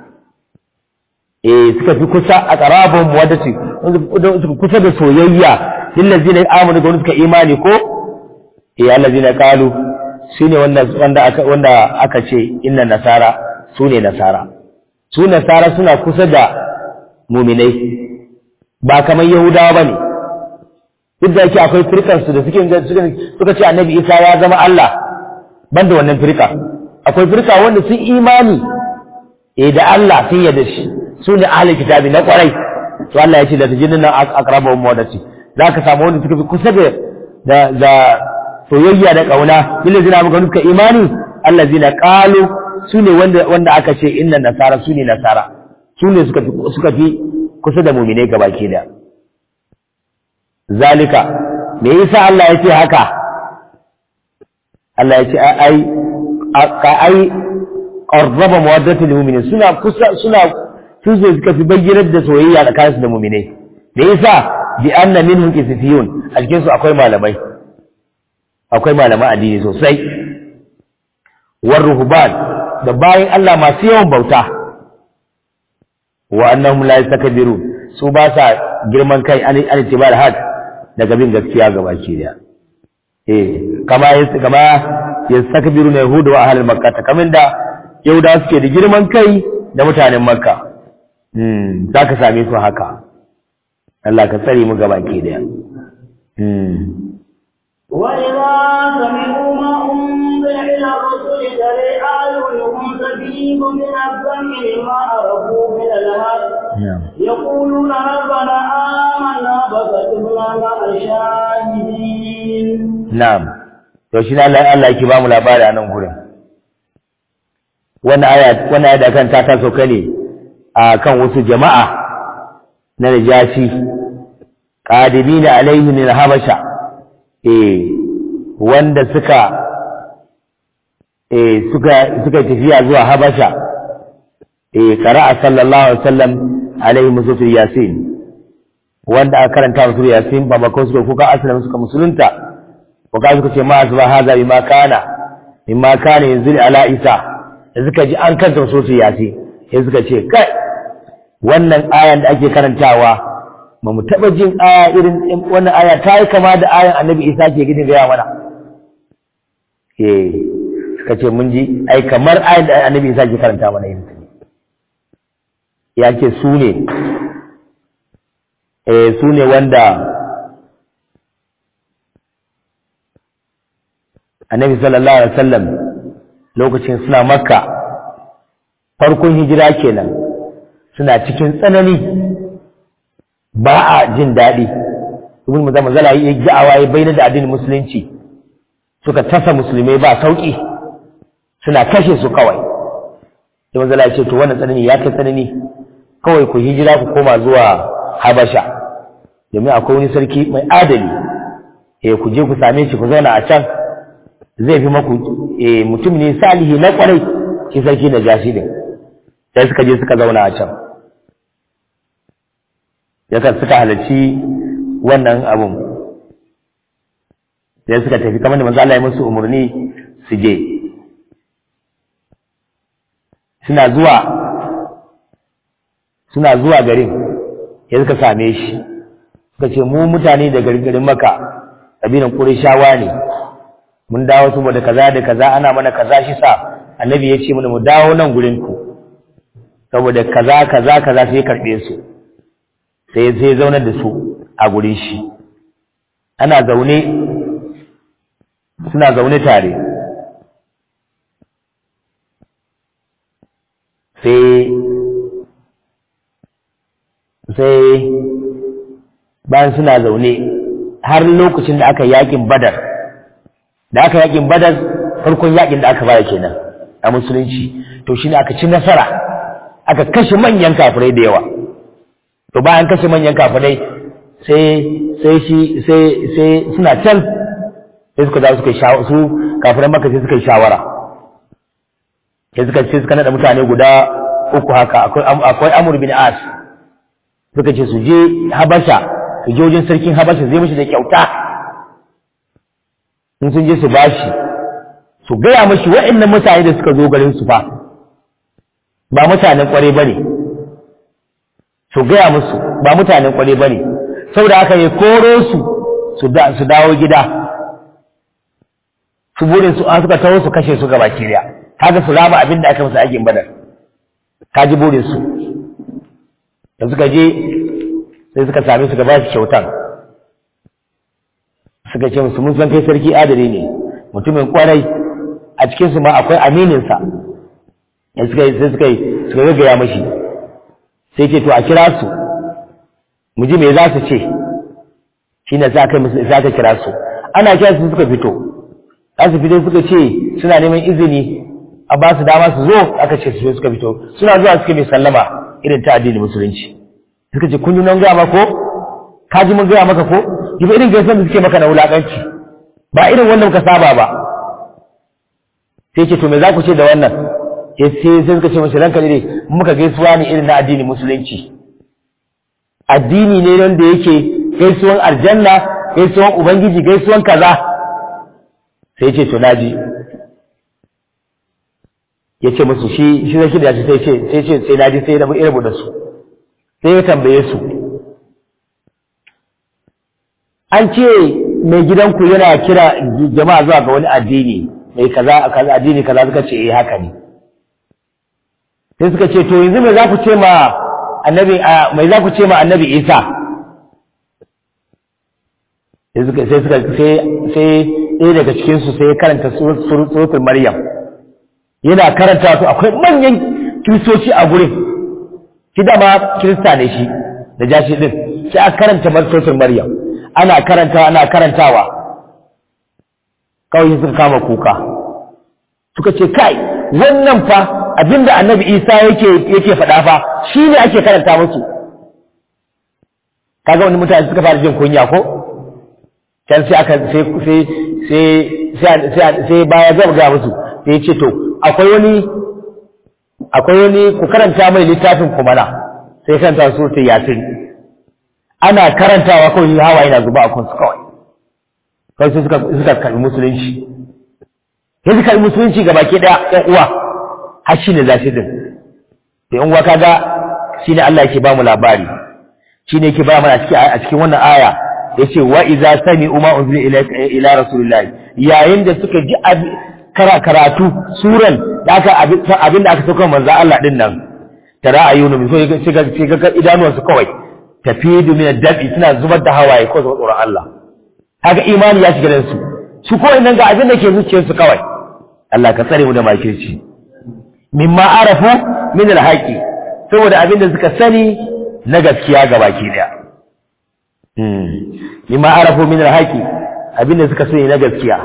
eh suka fi kusa aqrabum wadati wanda suka kusa da soyayya lillazina amanu ga suka imani ko eh allazina qalu shine wanda wanda aka wanda aka ce inna nasara sune nasara su nasara suna kusa da mu'minai ba kamar yahudawa bane duk da yake akwai firkansu da suke suka ce annabi isa ya zama Allah banda wannan firka akwai firka wanda sun imani eh da Allah sun yarda shi su ne ahli kitabi na kwarai to Allah ya ce da tajinnin nan aqrabu mawadati zaka samu wanda suka fi kusa da da da soyayya da kauna lillazina muka nuka imani allazina qalu su ne wanda wanda aka ce inna nasara su ne nasara su ne suka fi suka fi kusa da mu'minai gabaki da zalika me yasa Allah ya ce haka Allah ya ce ai ka ai qarraba mawaddatul mu'minin suna kusa suna su ne suka fi bayyanar da soyayya tsakaninsu da mu'minai me yasa bi anna minhum qisifiyun a cikin su akwai malamai akwai malaman addini sosai war ruhban da bayin Allah masu yawan bauta wa annahum la yastakbirun su ba sa girman kai an itibar had daga bin gaskiya ga baki da eh kama yas kama yastakbiru na yahudu wa ahlul makkah kamin da yahuda suke da girman kai da mutanen makka hmm zaka same su haka Allah ka tsare mu ga baki da hmm وإذا سمعوا ما أنزل إلى الرسل ترى أعينهم تفيض من الدمع ما عرفوا من الهدى يقولون ربنا آمنا فكتبنا مع الشاهدين na'am to shi Allah Allah yake ba mu labari a nan gurin wannan aya wannan aya da kan ta taso kane a kan wasu jama'a na najashi qadibina alaihi min habasha eh wanda suka eh suka suka tafiya zuwa habasha eh qara'a sallallahu alaihi wasallam alaihi musul yasin wanda aka karanta musul yasin ba bakon suka kuka asalin suka musulunta ko ka suka ce ma azba hadha bima kana bima kana yanzu ala isa da suka ji an kanta musul yasin sai suka ce kai wannan ayan da ake karantawa ba mu taɓa jin aya irin wannan aya ta yi kama da ayan annabi isa ke gidin gaya mana eh suka ce mun ji ai kamar ayan da annabi isa ke karanta mana yin ya ce su ne eh su ne wanda annabi sallallahu alaihi wasallam lokacin suna makka farkon hijira kenan suna cikin tsanani ba a jin daɗi ibn muzamma zala yi da'awa ya bayyana da addinin musulunci suka tasa musulmai ba sauki suna kashe su kawai sai manzala ya ce to wannan tsanani ya kai tsanani kawai ku hijira ku koma zuwa habasha domin akwai wani sarki mai adali eh ku je ku same shi ku zauna a can zai fi maku eh mutum ne salihi na kwarai shi sarki da jashi din sai suka je suka zauna a can yakan suka halarci wannan abun sai suka tafi kamar da manzo Allah ya musu umarni su je suna zuwa suna zuwa garin ya suka same shi suka ce mu mutane da garin maka kabilan Qurayshawa ne mun dawo saboda kaza da kaza ana mana kaza shi sa annabi ya ce mana mu dawo nan gurin ku saboda kaza kaza kaza sai karbe su sai sai zaunar da su a gurin shi ana zaune suna zaune tare sai sai bayan suna zaune har lokacin da aka yakin badar da aka yakin badar farkon yakin da aka baya kenan a musulunci to shine aka ci nasara aka kashe manyan kafirai da yawa to bayan kashe manyan kafirai sai sai shi sai sai suna can sai suka za suka yi su kafiran maka sai suka yi shawara sai suka ce suka nada mutane guda uku haka akwai akwai Amr bin As suka ce su je Habasha su je wajen sarkin Habasha zai mishi da kyauta in sun je su bashi su gaya mashi waɗannan mutane da suka zo garin su fa ba mutanen kware bane su gaya musu ba mutanen kware bane saboda haka ya koro su su dawo gida su burin su an suka taho su kashe su gaba kiriya kaga su rama abin da aka musu aikin badar kaji burin su da suka je sai suka same su gaba su kyautan suka ce musu mun san kai sarki adali ne mutumin kwarai a cikin su ma akwai aminin sa sai suka sai suka suka gaggaya mashi sai ce to a kira su mu ji me za su ce shine za ka musu za ka kira su ana kira su suka fito za su fito suka ce suna neman izini a ba su dama su zo aka ce su suka fito suna zuwa suka mai sallama irin ta addinin musulunci suka ce kun yi nan gaya maka ko ka ji mun gaya maka ko yi irin gaisan da suke maka na wulaƙanci ba irin wanda muka saba ba sai ce to me za ku ce da wannan sai sai suka ce mashi ranka ne muka gaisuwa ne irin na addinin musulunci addini ne wanda yake gaisuwan aljanna gaisuwan ubangiji gaisuwan kaza sai ce to naji ya ce musu shi shi zai da shi sai ce sai ce sai naji sai rabu irbu da su sai ya tambaye su an ce mai gidanku yana kira jama'a zuwa ga wani addini mai kaza kaza addini kaza suka ce eh haka ne sai suka ce to yanzu me za ku ce ma annabi mai za ku ce ma annabi Isa sai suka sai suka sai sai ɗaya daga cikin su sai karanta suratul Maryam yana karanta su akwai manyan kiristoci a gurin shi dama kirista ne shi da jashi din sai aka karanta suratul Maryam ana karanta ana karantawa kawai suka kama kuka suka ce kai wannan fa abinda annabi isa yake yake faɗa fa shi ne ake karanta musu kaga wani mutane suka fara jin kunya ko can sai aka sai sai sai sai sai baya ga ga musu sai ya ce to akwai wani akwai wani ku karanta mai littafin ku mana sai karanta suratul yasin ana karantawa kawai hawa yana zuba a kansu kawai kawai sai suka suka karbi musulunci sai suka karbi musulunci ga baki daya ƴan uwa har shine zafi din da ƴan uwa kaga shine Allah yake ba mu labari shine yake ba mana a cikin a cikin wannan aya yace wa idza sami'u ma unzila ila ila rasulillah yayin da suka ji karatu suran da aka abin da aka sauka manzo Allah din nan tara ayyunu min so sai ga idanuwansu kawai tafidu min ad-dabi suna zubar da hawaye ko zuwa tsoron Allah kaga imani ya shiga su su ko idan ga abin da ke zuciyarsu kawai Allah ka tsare mu da makirci mimma arafu min al-haqi saboda abin da suka sani na gaskiya ga baki daya hmm mimma arafu min al-haqi abin da suka sani na gaskiya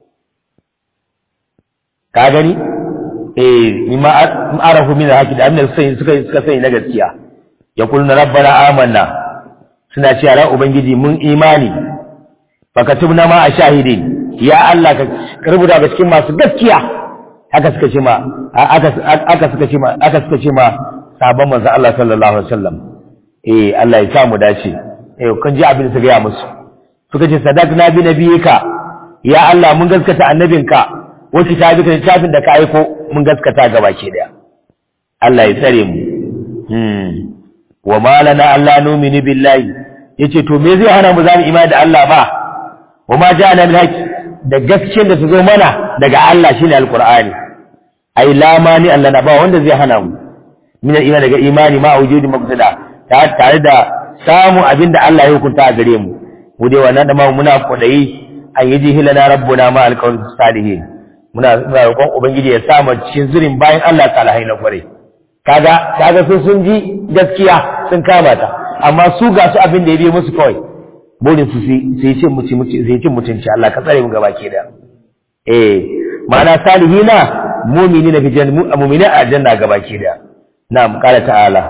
ka gani eh mimma arafu min al-haqi da abin da suka suka sani na gaskiya yaquluna rabbana amanna suna cewa ran ubangiji mun imani fakatubna ma a shahidin ya Allah ka rubuta ga cikin masu gaskiya haka suka ce ma aka suka ce ma aka suka ce ma sabon manzo Allah sallallahu alaihi wasallam eh Allah ya sa mu dace eh kun ji abin da suka yi musu suka ce sadaqna bi nabiyika ya Allah mun gaskata annabinka wa kitabika littafin da ka aiko mun gaskata gaba ke daya Allah ya tsare mu hmm wa malana Allah numini billahi yace to me zai hana mu zamu imani da Allah ba wa ma ja'ana min haqq da gaskiyar da ta zo mana daga Allah shine alqur'ani ai lamani Allah na ba wanda zai hana mu min imani daga imani ma wujudi mabtada tare da samu abinda Allah ya hukunta a gare mu mu dai wannan da ma muna kodayi an yi jihilana rabbuna ma alqawl salihin muna muna roƙon ubangiji ya sa mu cikin zurin bayan Allah salihai na kware kaga kaga sun sun ji gaskiya sun kama ta amma su ga su abin da ya biyo musu kawai burin su su yi cin mutunci su yi cin mutunci Allah ka tsare mu gaba ke da eh ma'ana salihina mu'minina fi jannu mu'mina a janna gaba ke da na'am qala ta'ala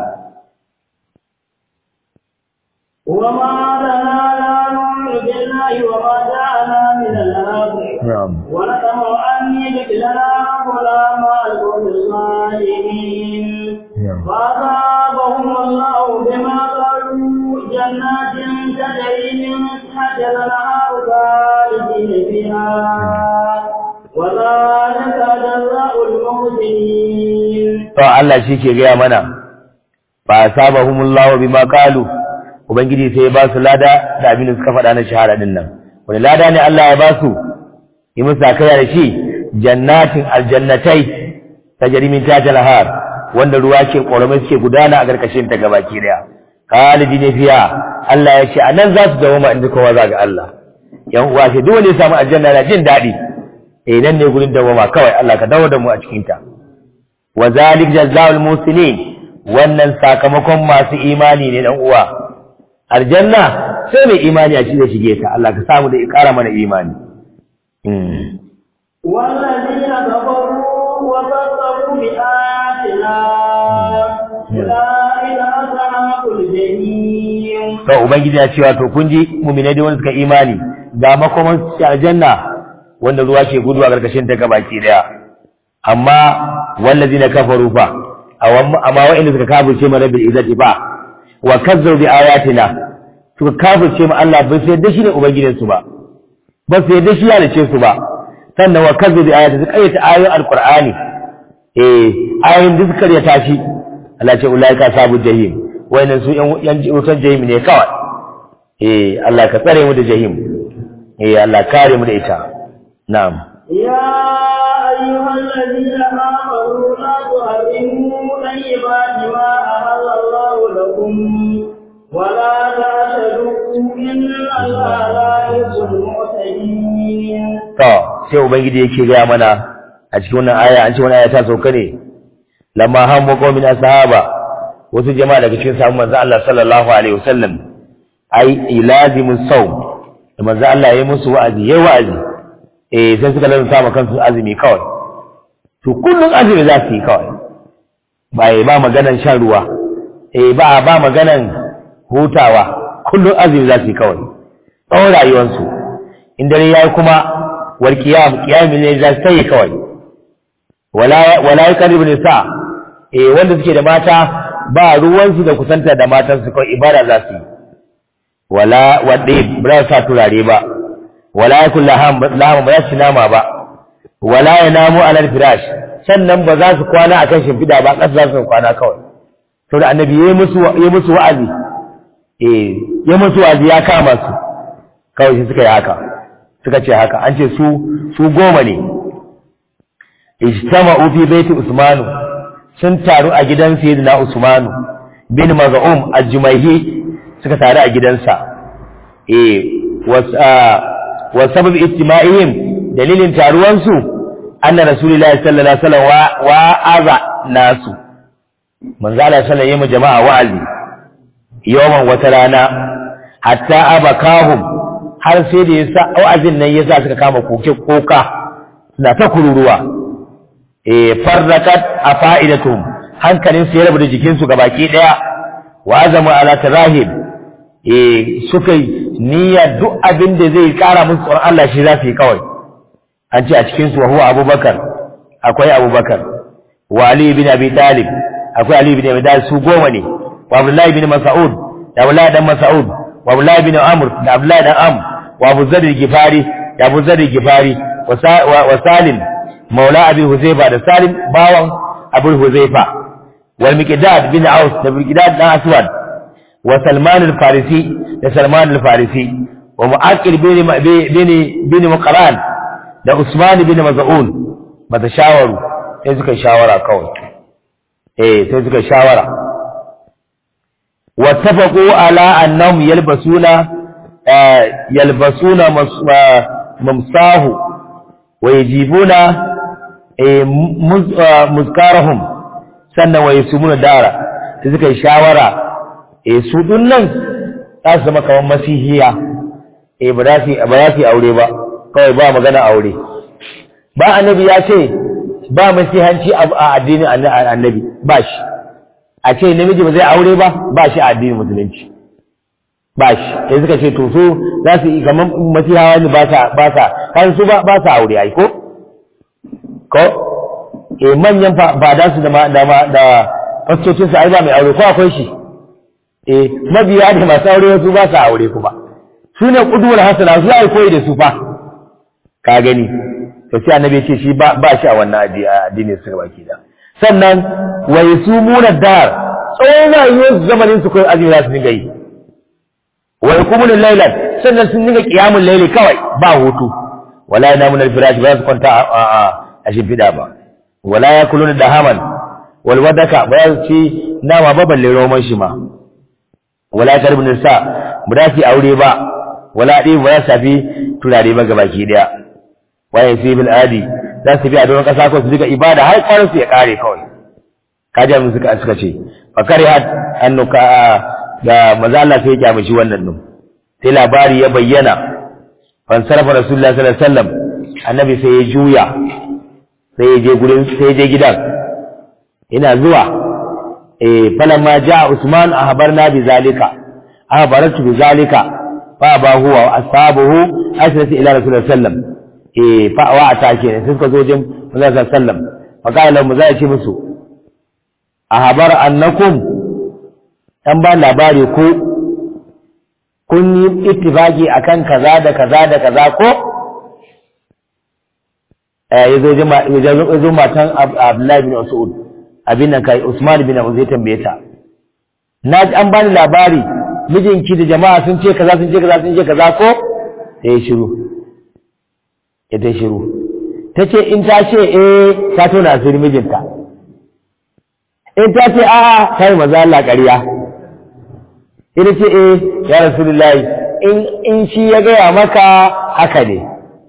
وما لنا لا نؤمن بالله وما جاءنا من الأرض na'am ونطمع أن يدخلنا ربنا مع القوم الصالحين نعم. فأصابهم الله بما قالوا جنات تجري من تحتها الأنهار خالدين فيها وذلك جزاء المحسنين to Allah shi ke gaya mana fa asabahumullahu bima qalu ubangiji sai ya ba su lada da abin da suka faɗa na shahada din nan wani lada ne Allah ya ba su yi musu akaya da shi jannatin aljannatai tajri min tahtiha al wanda ruwa ke ƙoramai suke gudana a karkashin ta gabaki daya khalidi ne fiya Allah ya ce anan za su dawo inda kowa za ga Allah yan uwa ce duk wanda ya samu aljanna na jin daɗi eh nan ne gurin dawoma kawai Allah ka dawo da mu a cikin ta wa zalik jazaa'ul muslimin wannan sakamakon masu imani ne dan uwa aljanna sai mai imani a cikin shige ta Allah ka samu da ikara mana imani mm. والذين كفروا وكذبوا بآياتنا أولئك أصحاب الجحيم to ubangiji ya cewa to kun ji mu'minai da wanda suka imani ga makoman su aljanna wanda ruwa ke gudu a karkashin ta gabaki daya amma wallazina kafaru fa awam- amma wa'inda suka kafirce mana bil izzati fa wa kazzabu bi ayatina suka kafirce mu Allah bai sai da shi ne ubangijin su ba ba sai da shi ya dace su ba sannan wa kazzabu bi ayatina suka ayyata ayoyin alqur'ani eh ayoyin da suka karyata shi Allah ce ulaika sabu jahim wayannan su yan yan wutar jahim ne kawai eh Allah ka tsare mu da jahim eh Allah kare mu da ita na'am يا أيها الذين آمنوا لا تحرموا طيبات ما أحل الله لكم ولا تعتدوا إن الله لا يحب المعتدين to sai ubangiji yake gaya mana a cikin wannan aya an ce wannan aya ta sauka ne lamma hamma qaumin ashaba wasu jama'a daga cikin sahabban manzo Allah sallallahu alaihi wasallam ai ilazimus sawm da manzo Allah ya yi musu wa'azi yayi wa'azi eh sai suka lalata ma kansu azumi kawai to kullun azumi za su yi kawai ba ba maganan shan ruwa eh ba ba maganan hutawa kullun azumi za su yi kawai tsawon rayuwarsu in dare yayi kuma wal qiyam qiyam ne za su yi kawai wala wala yaqribu nisa eh wanda suke da mata ba ruwansu da kusanta da matansu kawai ibada za su yi wala wadda ba sa turare ba wala yakul laham laham ba su nama ba wala yanamu alal firash sannan ba za su kwana akan shimfida ba kasa za su kwana kawai to da annabi yayi musu yayi musu wa'azi eh yayi musu wa'azi ya kama su kawai sai suka yi haka suka ce haka an ce su su goma ne ijtama'u fi baiti usmanu sun taru a gidan sayyidina usmanu bin maz'um al-jumayhi suka taru a gidansa eh wa sabab istima'ihim dalilin taruwansu anna rasulullahi sallallahu alaihi wasallam wa aza nasu manzo Allah sallallahu alaihi wasallam jama'a wa'azi yawan wata rana hatta abakahum har sai da yasa wa'azin nan yasa suka kama koke koka suna ta kururuwa eh farrakat afaidatum hankalin su ya rabu da jikin su gabaki daya wa azamu ala tarahib eh suka niyya duk abin da zai kara musu tsoron Allah shi za su yi kawai an ce a cikin su wa huwa abubakar akwai abubakar wa ali ibn abi talib akwai ali ibn abi talib su goma ne wa abdullahi ibn mas'ud da abdullahi dan mas'ud wa abdullahi ibn amr da abdullahi dan am wa abu zar gifari da abu zar gifari wa salim maula abi huzaifa da salim bawan abu huzaifa wal miqdad bin aus da miqdad dan aswad wa salman al-farisi da salman al-farisi wa mu'aqil bin bin bin muqran da usman bin maz'un bata shawaru sai suka shawara kawai eh sai suka shawara wattafaqu ala annahum yalbasuna yalbasuna mamsahu wa yajibuna muzkarahum sannan wa yasumuna dara sai suka shawara eh su nan za su zama kamar masihiya eh ba za su ba za su aure ba kawai ba magana aure ba annabi ya ce ba masihanci a addinin annabi ba shi a ce namiji ba zai aure ba ba shi a addinin musulunci ba shi sai suka ce to su za su yi kamar masihawa ne ba sa ba sa kan su ba ba sa aure ai ko ko eh manyan fada su da da da fastocin su ai ba mai aure ko akwai shi eh mabiya ne masu aure su ba sa aure kuma su ne kuduwar hasana su ai koyi da su fa ka gani to sai annabi ya ce shi ba ba shi a wannan addinin su baki da sannan wa yasumuna dar tsawon rayuwar zamanin su kai azumi za su dinga yi wa yakumuna laylan sannan sun dinga qiyamul layli kawai ba hutu wala yanamuna al-firash ba su kwanta a a shimfida ba wala yakuluna dahaman wal wadaka ba su ci nama ba balle roman shi ma wala karbun nisa ba za su aure ba wala dai ba za su tafi turare ba gabaki daya waye sai bil adi za su bi a doron kasa ko su diga ibada har kwarin su ya kare kawai kaji mun suka suka ce fa karihat annuka da manzo Allah sai ya kyamashi wannan din sai labari ya bayyana fan sarafa rasulullahi sallallahu alaihi wasallam annabi sai ya juya sai ya je gurin sai ya je gidan ina zuwa eh falamma jaa usman ahbarna bi zalika ahbaratu bi zalika fa ba huwa ashabuhu asrati ila rasulullahi sallallahu alaihi wasallam eh fa'awa a take ne sai suka zo jin manzo sallam fa qala lahum za ce musu a habar annakum dan ba labari ko kun yi ittifaki akan kaza da kaza da kaza ko eh yazo jima yazo matan Abdullahi bin Mas'ud abin nan kai Usman bin Abu Zai tambaye ta na ji an bani labari mijinki da jama'a sun ce kaza sun ce kaza sun ce kaza ko sai shiru ita shiru ta ce in ta ce eh ta tona asiri mijinta in ta ce a'a ta yi maza Allah ƙarya ita ce eh ya rasulullahi in in shi ya gaya maka haka ne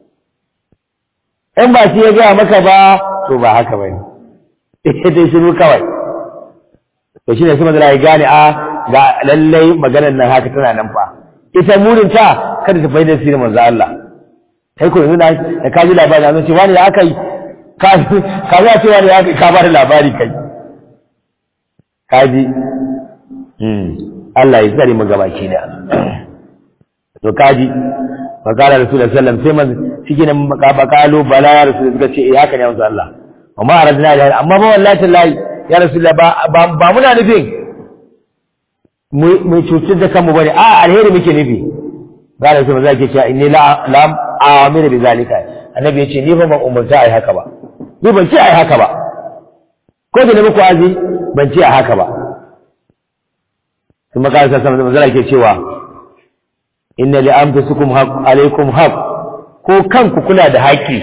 in ba shi ya gaya maka ba to ba haka ba ne ita shiru kawai to shi ne su mazala ya gane a ga lallai maganar nan haka tana nan fa ita murinta kada ta faidar sirrin manzo Allah kai ko yanzu da ka ji labari an ce wani ya aka yi ka ka za ce wani ya aka ka bada labari kai ka ji Allah ya tsare mu gabaki da to ka ji fakala rasulullahi sallallahu alaihi wasallam sai man shi ne bakalo bala ya rasulullahi suka ce eh haka ne manzo Allah amma aradna da amma ba wallahi tallahi ya rasulullahi ba ba muna nufin mu cutar da kanmu bane a alheri muke nufi ga da sai zaki cewa inni la lam amira bi zalika annabi yace ni fa ban umurta ai haka ba ni ban ce ai haka ba ko da ne muku azi ban ce ai haka ba kuma ka sa sama manzala ke cewa inna li anfusikum haqq alaikum haqq ko kanku kula da haƙi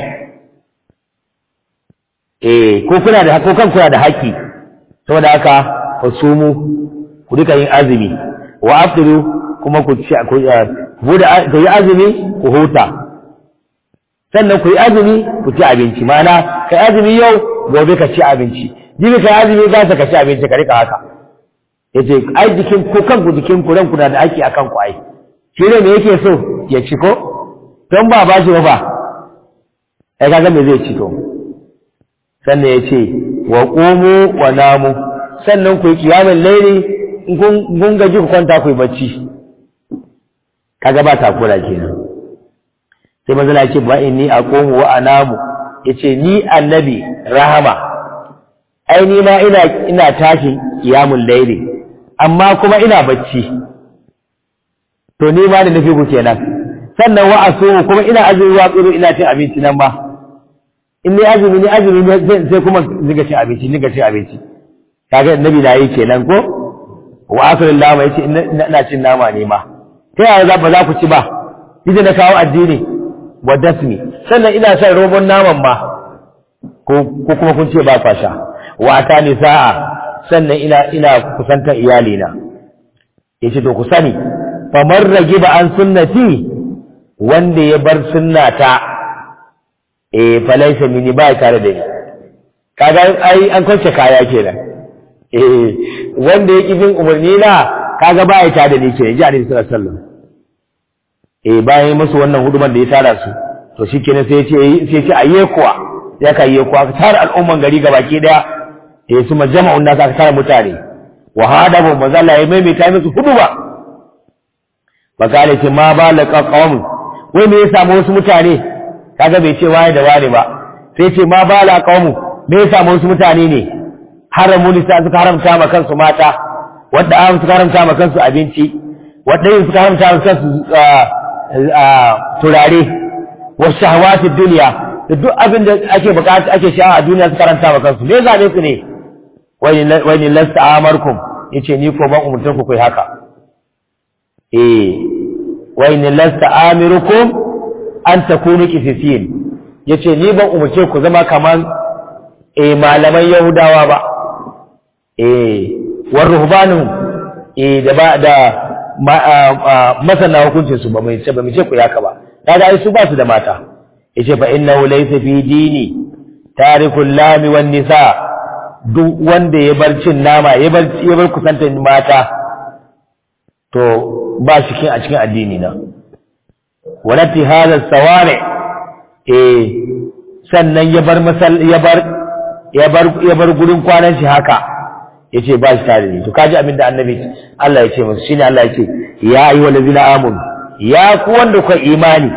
eh ko kuna da ko kanku kuna da haƙi saboda haka fasumu ku duka yin azumi wa aftiru kuma ku ci ku bude ku yi azumi ku huta sannan ku yi azumi ku ci abinci mana kai azumi yau gobe ka ci abinci jibi kai azumi za ka ci abinci ka rika haka yace ai jikin ku kanku jikin ku ranku na da aiki akan ku ai shi ne me yake so ya ci ko don ba ba shi ba ba ai kaga me zai ci to sannan yace wa qumu wa namu sannan ku yi kiyamul laili in kun gaji ku kwanta ku yi bacci kaga ba takura kenan sai manzala ce ba inni aqumu wa anamu yace ni annabi rahama ai ni ma ina ina tashi qiyamul layli amma kuma ina bacci to ni ma da nufi ku kenan sannan wa asu kuma ina azumi wa tsiru ina cin abinci nan ma in ni azumi ni azumi ne sai kuma niga cin abinci niga cin abinci kaga annabi na yi kenan ko wa asalin lama yace ina cin nama ne ma ta yaya za ba za ku ci ba idan na kawo addini wa dasmi sannan ina son robon naman ma ko kuma kun ce ba kwa sha wa ta nisa'a sannan ina ina kusantar iyalina yace to ku sani famar rage ba an sunnati wanda ya bar sunnata eh falaisa mini ba tare da ni kaga ai an kwance kaya kenan eh wanda ya kifin umarni na kaga ba ya tare da ni kenan ji alaihi sallallahu alaihi wasallam eh bayan musu wannan huduman da ya tara su to shikenan sai ya ce sai ya ce ayye kuwa ya kai ye kuwa tara al'umman gari gabaki daya eh su majama'un nas aka tara mutane wa hadabu mazalla ya maimaita musu huduba bakale ce ma balaka qawm wai me ya samu wasu mutane kaga bai ce waye da wani ba sai ce ma bala qawm me ya samu wasu mutane ne haramu nisa suka haramta ma kansu mata wadda an suka haramta ma kansu abinci wadda yin suka haramta ma kansu turare wa shahawatid dunya da duk abin da ake bukata ake sha'awa a duniya suka haramta ma kansu me zabe su ne wani lasta amarkum yace ni ko ban umurtan ku kai haka eh wani lasta amirukum an takunu qisisin yace ni ban umurce ku zama kaman eh malaman yahudawa ba eh war ruhbanu eh da ba da masana hukuncin su ba mai ce ba mai ce ku yaka ba kaga ai su ba su da mata yace fa innahu laysa fi dini tarikul lami wan nisa duk wanda ya bar cin nama ya bar ya bar kusantar mata to ba shi kin a cikin addini na walati hada sawari eh sannan ya bar masal ya bar ya bar ya bar gurin kwanan shi haka yace ba shi tare ne to kaji abin da annabi Allah ya ce musu shine Allah ya ce ya ayyuhal ladina amanu ya ku wanda ku imani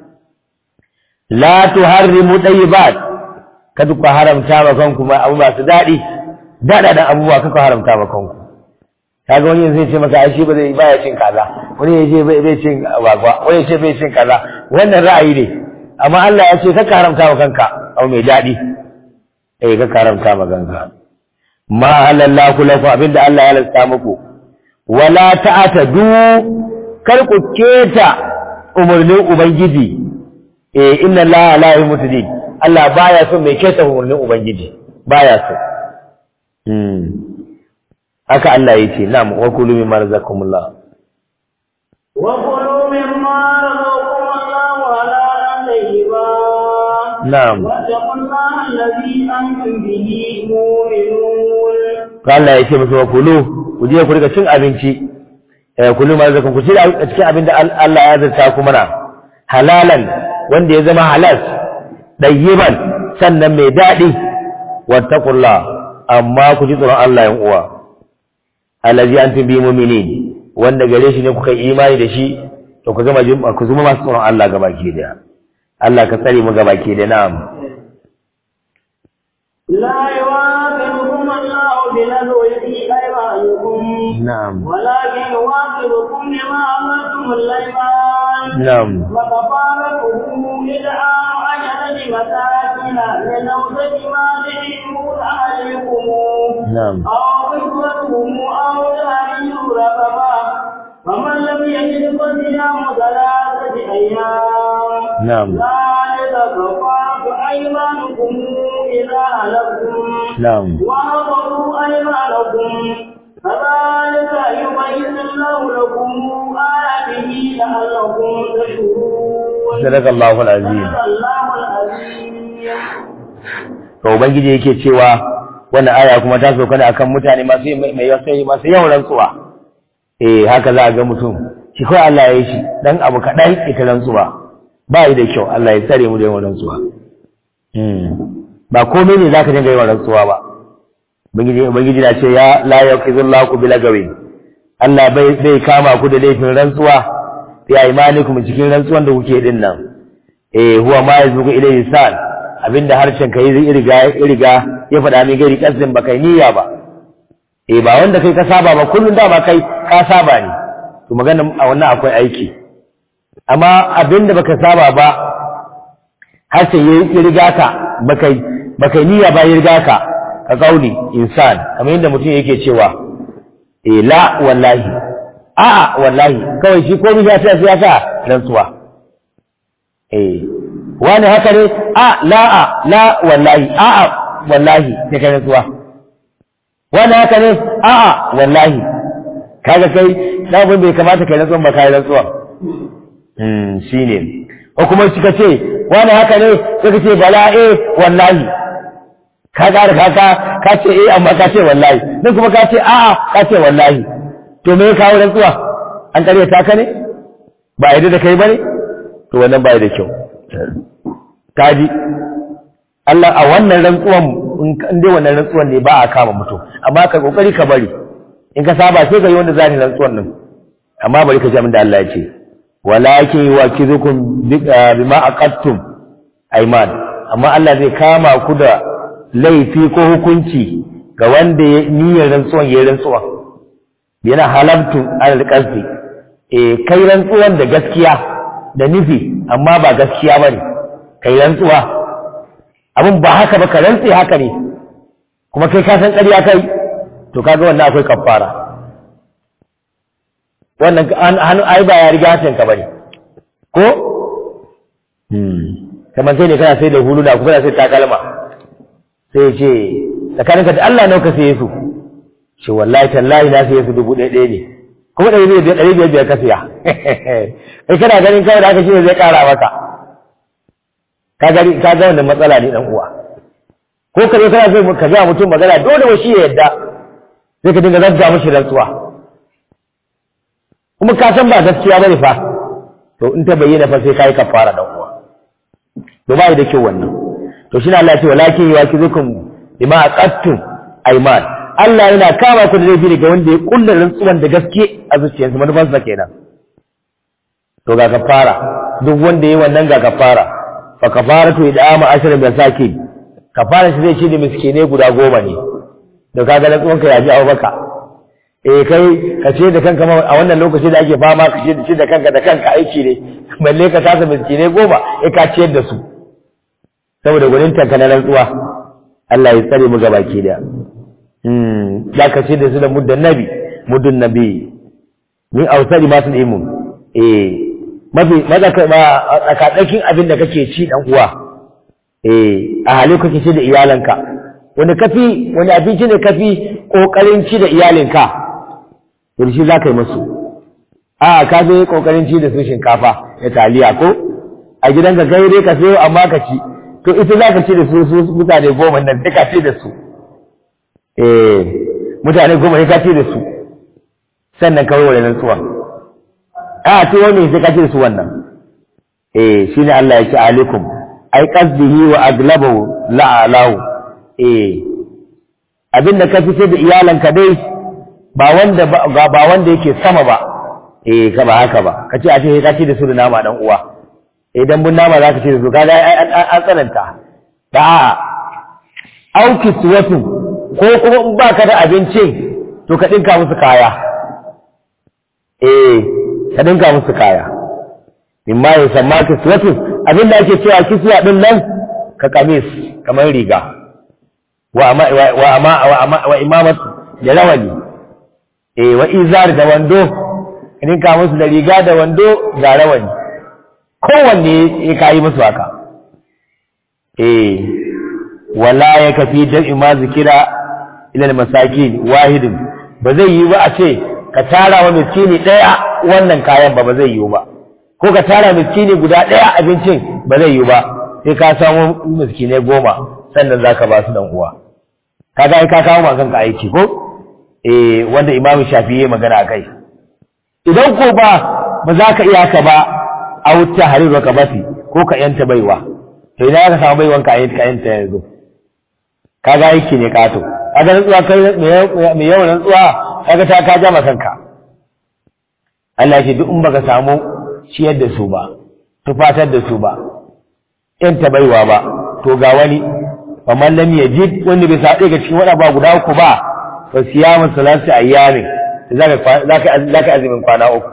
la tuharrimu tayyibat kada ku haramta ma kanku ma abu masu daɗi daɗa da abubuwa kaka haramta ma kanku kaga wani zai ce maka ai shi ba zai baya cin kaza wani ya ce bai cin wagwa wani ya ce bai cin kaza wannan ra'ayi ne amma Allah ya ce kaka haramta ma kanka abu mai daɗi eh kaka haramta ma kanka ma halallahu lakum abinda Allah ya halasta muku wala ta'tadu kar ku keta umarnin ubangiji eh inna allaha la yuhdi Allah baya son mai keta umarnin ubangiji baya so hmm haka Allah yake na'am wa kulu mimma razaqakumullah wa kulu mimma razaqakumullah halalan tayyiba na'am wa taqullaha alladhi antum bihi mu'minun Allah yake musu wa kulu ku je ku riga cin abinci eh kulu ma razaqakum ku ci a cikin abin da Allah ya zarta ku mana halalan wanda ya zama halal ɗayyiban sannan mai daɗi wattakullah amma ku ji tsoron Allah yan uwa allazi antum bi mu'minin wanda gare shi ne kuka imani da shi to ku zama ku zama masu tsoron Allah gabaki daya Allah ka tsare mu gabaki da na'am لا يواكبكم الله بلغو في أيمانكم na'am ولكن يواكبكم بما عملتم الأيمان na'am وكفارته إدعاء عشرة مساكين من أوسط ما تجدون أهلكم na'am أو كسوتهم أو تهريج رقبة فمن لم يجد فصيام ثلاثة أيام na'am ذلك كفارة أيمانكم إذا هلكتم na'am وأقروا أيمانكم كذلك يبين الله لكم آياته لعلكم تشكرون صدق الله العظيم صدق الله العظيم to ubangiji yake cewa wannan aya kuma ta sauka ne akan mutane masu mai yawan masu yawan rantsuwa eh haka za a ga mutum shi kawai Allah ya yi shi dan abu kaɗan ita rantsuwa ba yi da kyau Allah ya tsare mu da yawan rantsuwa ba komai ne zaka dinga yawan rantsuwa ba ubangiji ubangiji na ce ya la yaqizullahu bil gawi Allah bai bai kama ku da laifin rantsuwa ya imanikum cikin rantsuwan da kuke din nan eh huwa ma yazbuku ilayhi sal abinda harshen ka yi riga riga ya faɗa min gari kasin ba kai niyya ba eh ba wanda kai ka saba ba kullun da ba kai ka saba ne to magana a wannan akwai aiki amma abinda baka saba ba harshen ya riga ka baka baka niyya ba ya riga ka ka kauli insan kamar yadda mutum yake cewa eh la wallahi a'a wallahi kawai shi komai ya ta ya sa rantsuwa eh wani haka ne a la'a la wallahi a'a wallahi sai kai rantsuwa wani haka ne a'a wallahi kaga kai sabon bai kamata kai rantsuwa ba kai rantsuwa hmm shine ko kuma kika ce wani haka ne sai ka ce bala eh wallahi ka ga ka ka ka ce eh amma ka ce wallahi nan kuma ka ce a'a ka ce wallahi to me ya kawo rantsuwa an kare ta ka ne ba a da kai bane to wannan ba da kyau kaji Allah a wannan rantsuwan in dai wannan rantsuwan ne ba a kama mutum amma ka kokari ka bari in ka saba sai ka yi wanda zani rantsuwan nan amma bari ka ji abin da Allah ya ce walakin yuwakizukum bima aqattum ayman amma Allah zai kama ku da laifi ko hukunci ga wanda ya niyyar rantsuwan ya rantsuwa yana halabtu alqasdi eh kai rantsuwan da gaskiya da nufi amma ba gaskiya bane kai rantsuwa abin ba haka ba ka rantse haka ne kuma kai ka san ƙarya kai to kaga wannan akwai kafara wannan hannu ai ba ya riga hatin ka bane ko kamar sai ne kana sai da huluna kuma kana sai takalma sai ce tsakaninka da Allah nauka sai su ce wallahi tallahi na sai su dubu ɗaya ɗaya ne kuma ɗari biyar ɗari biyar biyar ka siya kai kana ganin kawai da aka shi ne zai ƙara maka ka gani ka ga wannan matsala ne dan uwa ko ka zo kana so ka ga mutum magana dole wa shi ya yadda sai ka dinga zabga mishi rantsuwa kuma ka san ba gaskiya bane fa to in ta bayyana fa sai kai kafara dan uwa to ba da kyau wannan to shi Allah ya ce walakin yakizukum bima aqattum ayman Allah yana kama ku da laifi daga wanda ya kulla rantsuwan da gaske a zuciyarsa manufansa kenan to ga kafara duk wanda yayi wannan ga kafara fa kafaratu idama ashra masakin kafara shi zai ci da miskine guda goma ne da kaga na tsuwanka ya ji abu baka eh kai ka ce da kanka a wannan lokaci da ake fama ka ce da shi da kanka da kanka aiki ne balle ka tasa miskine goma eh ka ciyar da su saboda gwanin tanka na rantsuwa Allah ya tsare mu gabaki da hmm da ka ce da su da muddan nabi muddun nabi min ausari masu imun eh mafi tsakatsakin abin da kake ci dan uwa eh a halin kake ci da iyalanka wani kafi wani abinci ne kafi kokarin ci da iyalinka to shi za ka yi musu a ka zo kokarin ci da su shinkafa da taliya ko a gidanka kai dai ka sayo amma ka ci to ita za ka ci da su su mutane goma nan sai ka ci da su eh mutane goma sai ka ci da su sannan ka warware nan tsuwa a to wani sai ka ci da su wannan eh shine Allah ya ce alaikum ai qasdihi wa aglabahu la'alahu eh abinda ka fice da iyalanka dai ba wanda ba wanda yake sama ba eh ka ba haka ba kace a ce ka ci da su da nama dan uwa idan bun nama zaka ci da su kaga an tsananta da auki suwatu ko kuma in baka da abincin to ka dinka musu kaya eh ka dinka musu kaya mimma ya samma kiswatu abinda ake cewa kiswa din nan ka kamis kamar riga wa ama wa ama wa ama wa imamat da rawani eh wa izar da wando idan ka musu da riga da wando ga rawani kowanne ya kai musu haka eh wala ya kafi jam'i ma zikira ila masakin wahidin ba zai yi ba a ce ka tara wa miskini ɗaya wannan kayan ba ba zai yi ba ko ka tara miskini guda ɗaya abincin ba zai yi ba sai ka samu miskinai goma sannan za ka ba su dan uwa ka ga ka kawo ma kanka aiki ko eh wanda imam shafi ya magana kai idan ko ba ba za ka iya ka ba a wuta hariru ka bati ko ka yanta baiwa to idan ka samu baiwan ka yanta yanzu ka ga aiki ne kato kaga rantsuwa kai mai yawan rantsuwa kaga ta ka jama kanka Allah ya ce duk in baka samu ciyar da su ba tufatar da su ba in ta baiwa ba to ga wani fa man lam yajid wanda bai sa ga cikin wada ba guda uku ba fa siyamu salati ayyamin zaka zaka zaka azumin kwana uku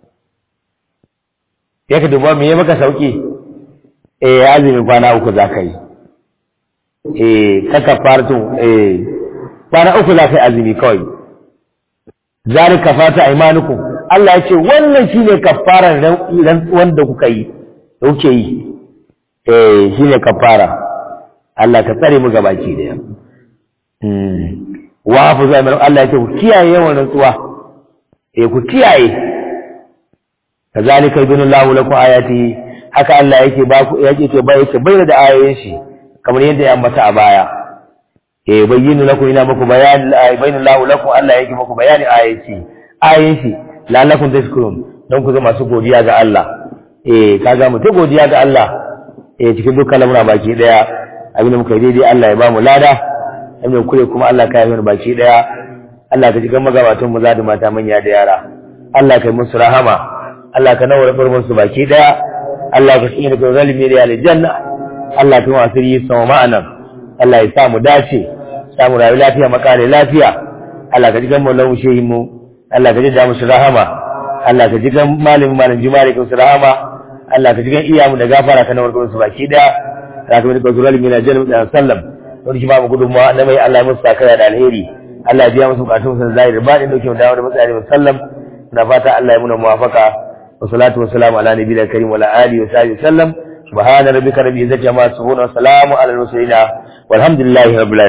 yake duba me ya maka sauki eh azumin kwana uku zaka yi eh kaka fartu eh kwana uku zaka yi azumi kawai zalika fata aymanukum Allah ya ce wannan shine kafaran rantsuwan da kuka yi da kuke yi eh shine kafara Allah ka tsare mu gabaki daya mm wa hafu zai Allah ya ce ku kiyaye yawan rantsuwa eh ku kiyaye kazalika ibnullahu lakum ayati haka Allah yake ba ku yake ce bai yake bayyana da ayoyin shi kamar yadda ya ambata a baya eh bayyinu lakum ina muku bayan bayyinullahu lakum Allah yake muku bayani ayati ayoyin shi la'allakum tashkurun don ku zama masu godiya ga Allah eh kaga mu ta godiya ga Allah eh cikin dukkan lamura baki daya abinda muka yi daidai Allah ya ba mu lada abinda kure kuma Allah ka yi mana baki daya Allah ka jikan magabatan mu da mata manya da yara Allah ka yi musu rahama Allah ka nawar farmon su baki daya Allah ka tsine da zalimi da aljanna Allah ka yi asiri sama ma'anan Allah ya sa mu dace sa mu rayu lafiya makare lafiya Allah ka jikan mu lahu shehin mu Allah ka jidda musu rahama Allah ka jikan malamin malam jumare ka musu rahama Allah ka jikan iyamu da gafara ka nawar su baki daya Allah ka mika zuwa limina jannu da sallam wani shi ba mu gudunmawa na mai Allah ya musu sakaya da alheri Allah ya biya musu bukatun sun zahiri ba da dauke mu dawo da matsayar musallam na fata Allah ya muna muwafaka wa salatu wa salamu ala nabiyil karim wa ala alihi wa sahbihi sallam subhana rabbika rabbil izzati amma yasifun wa salamun ala al mursalin walhamdulillahi rabbil alamin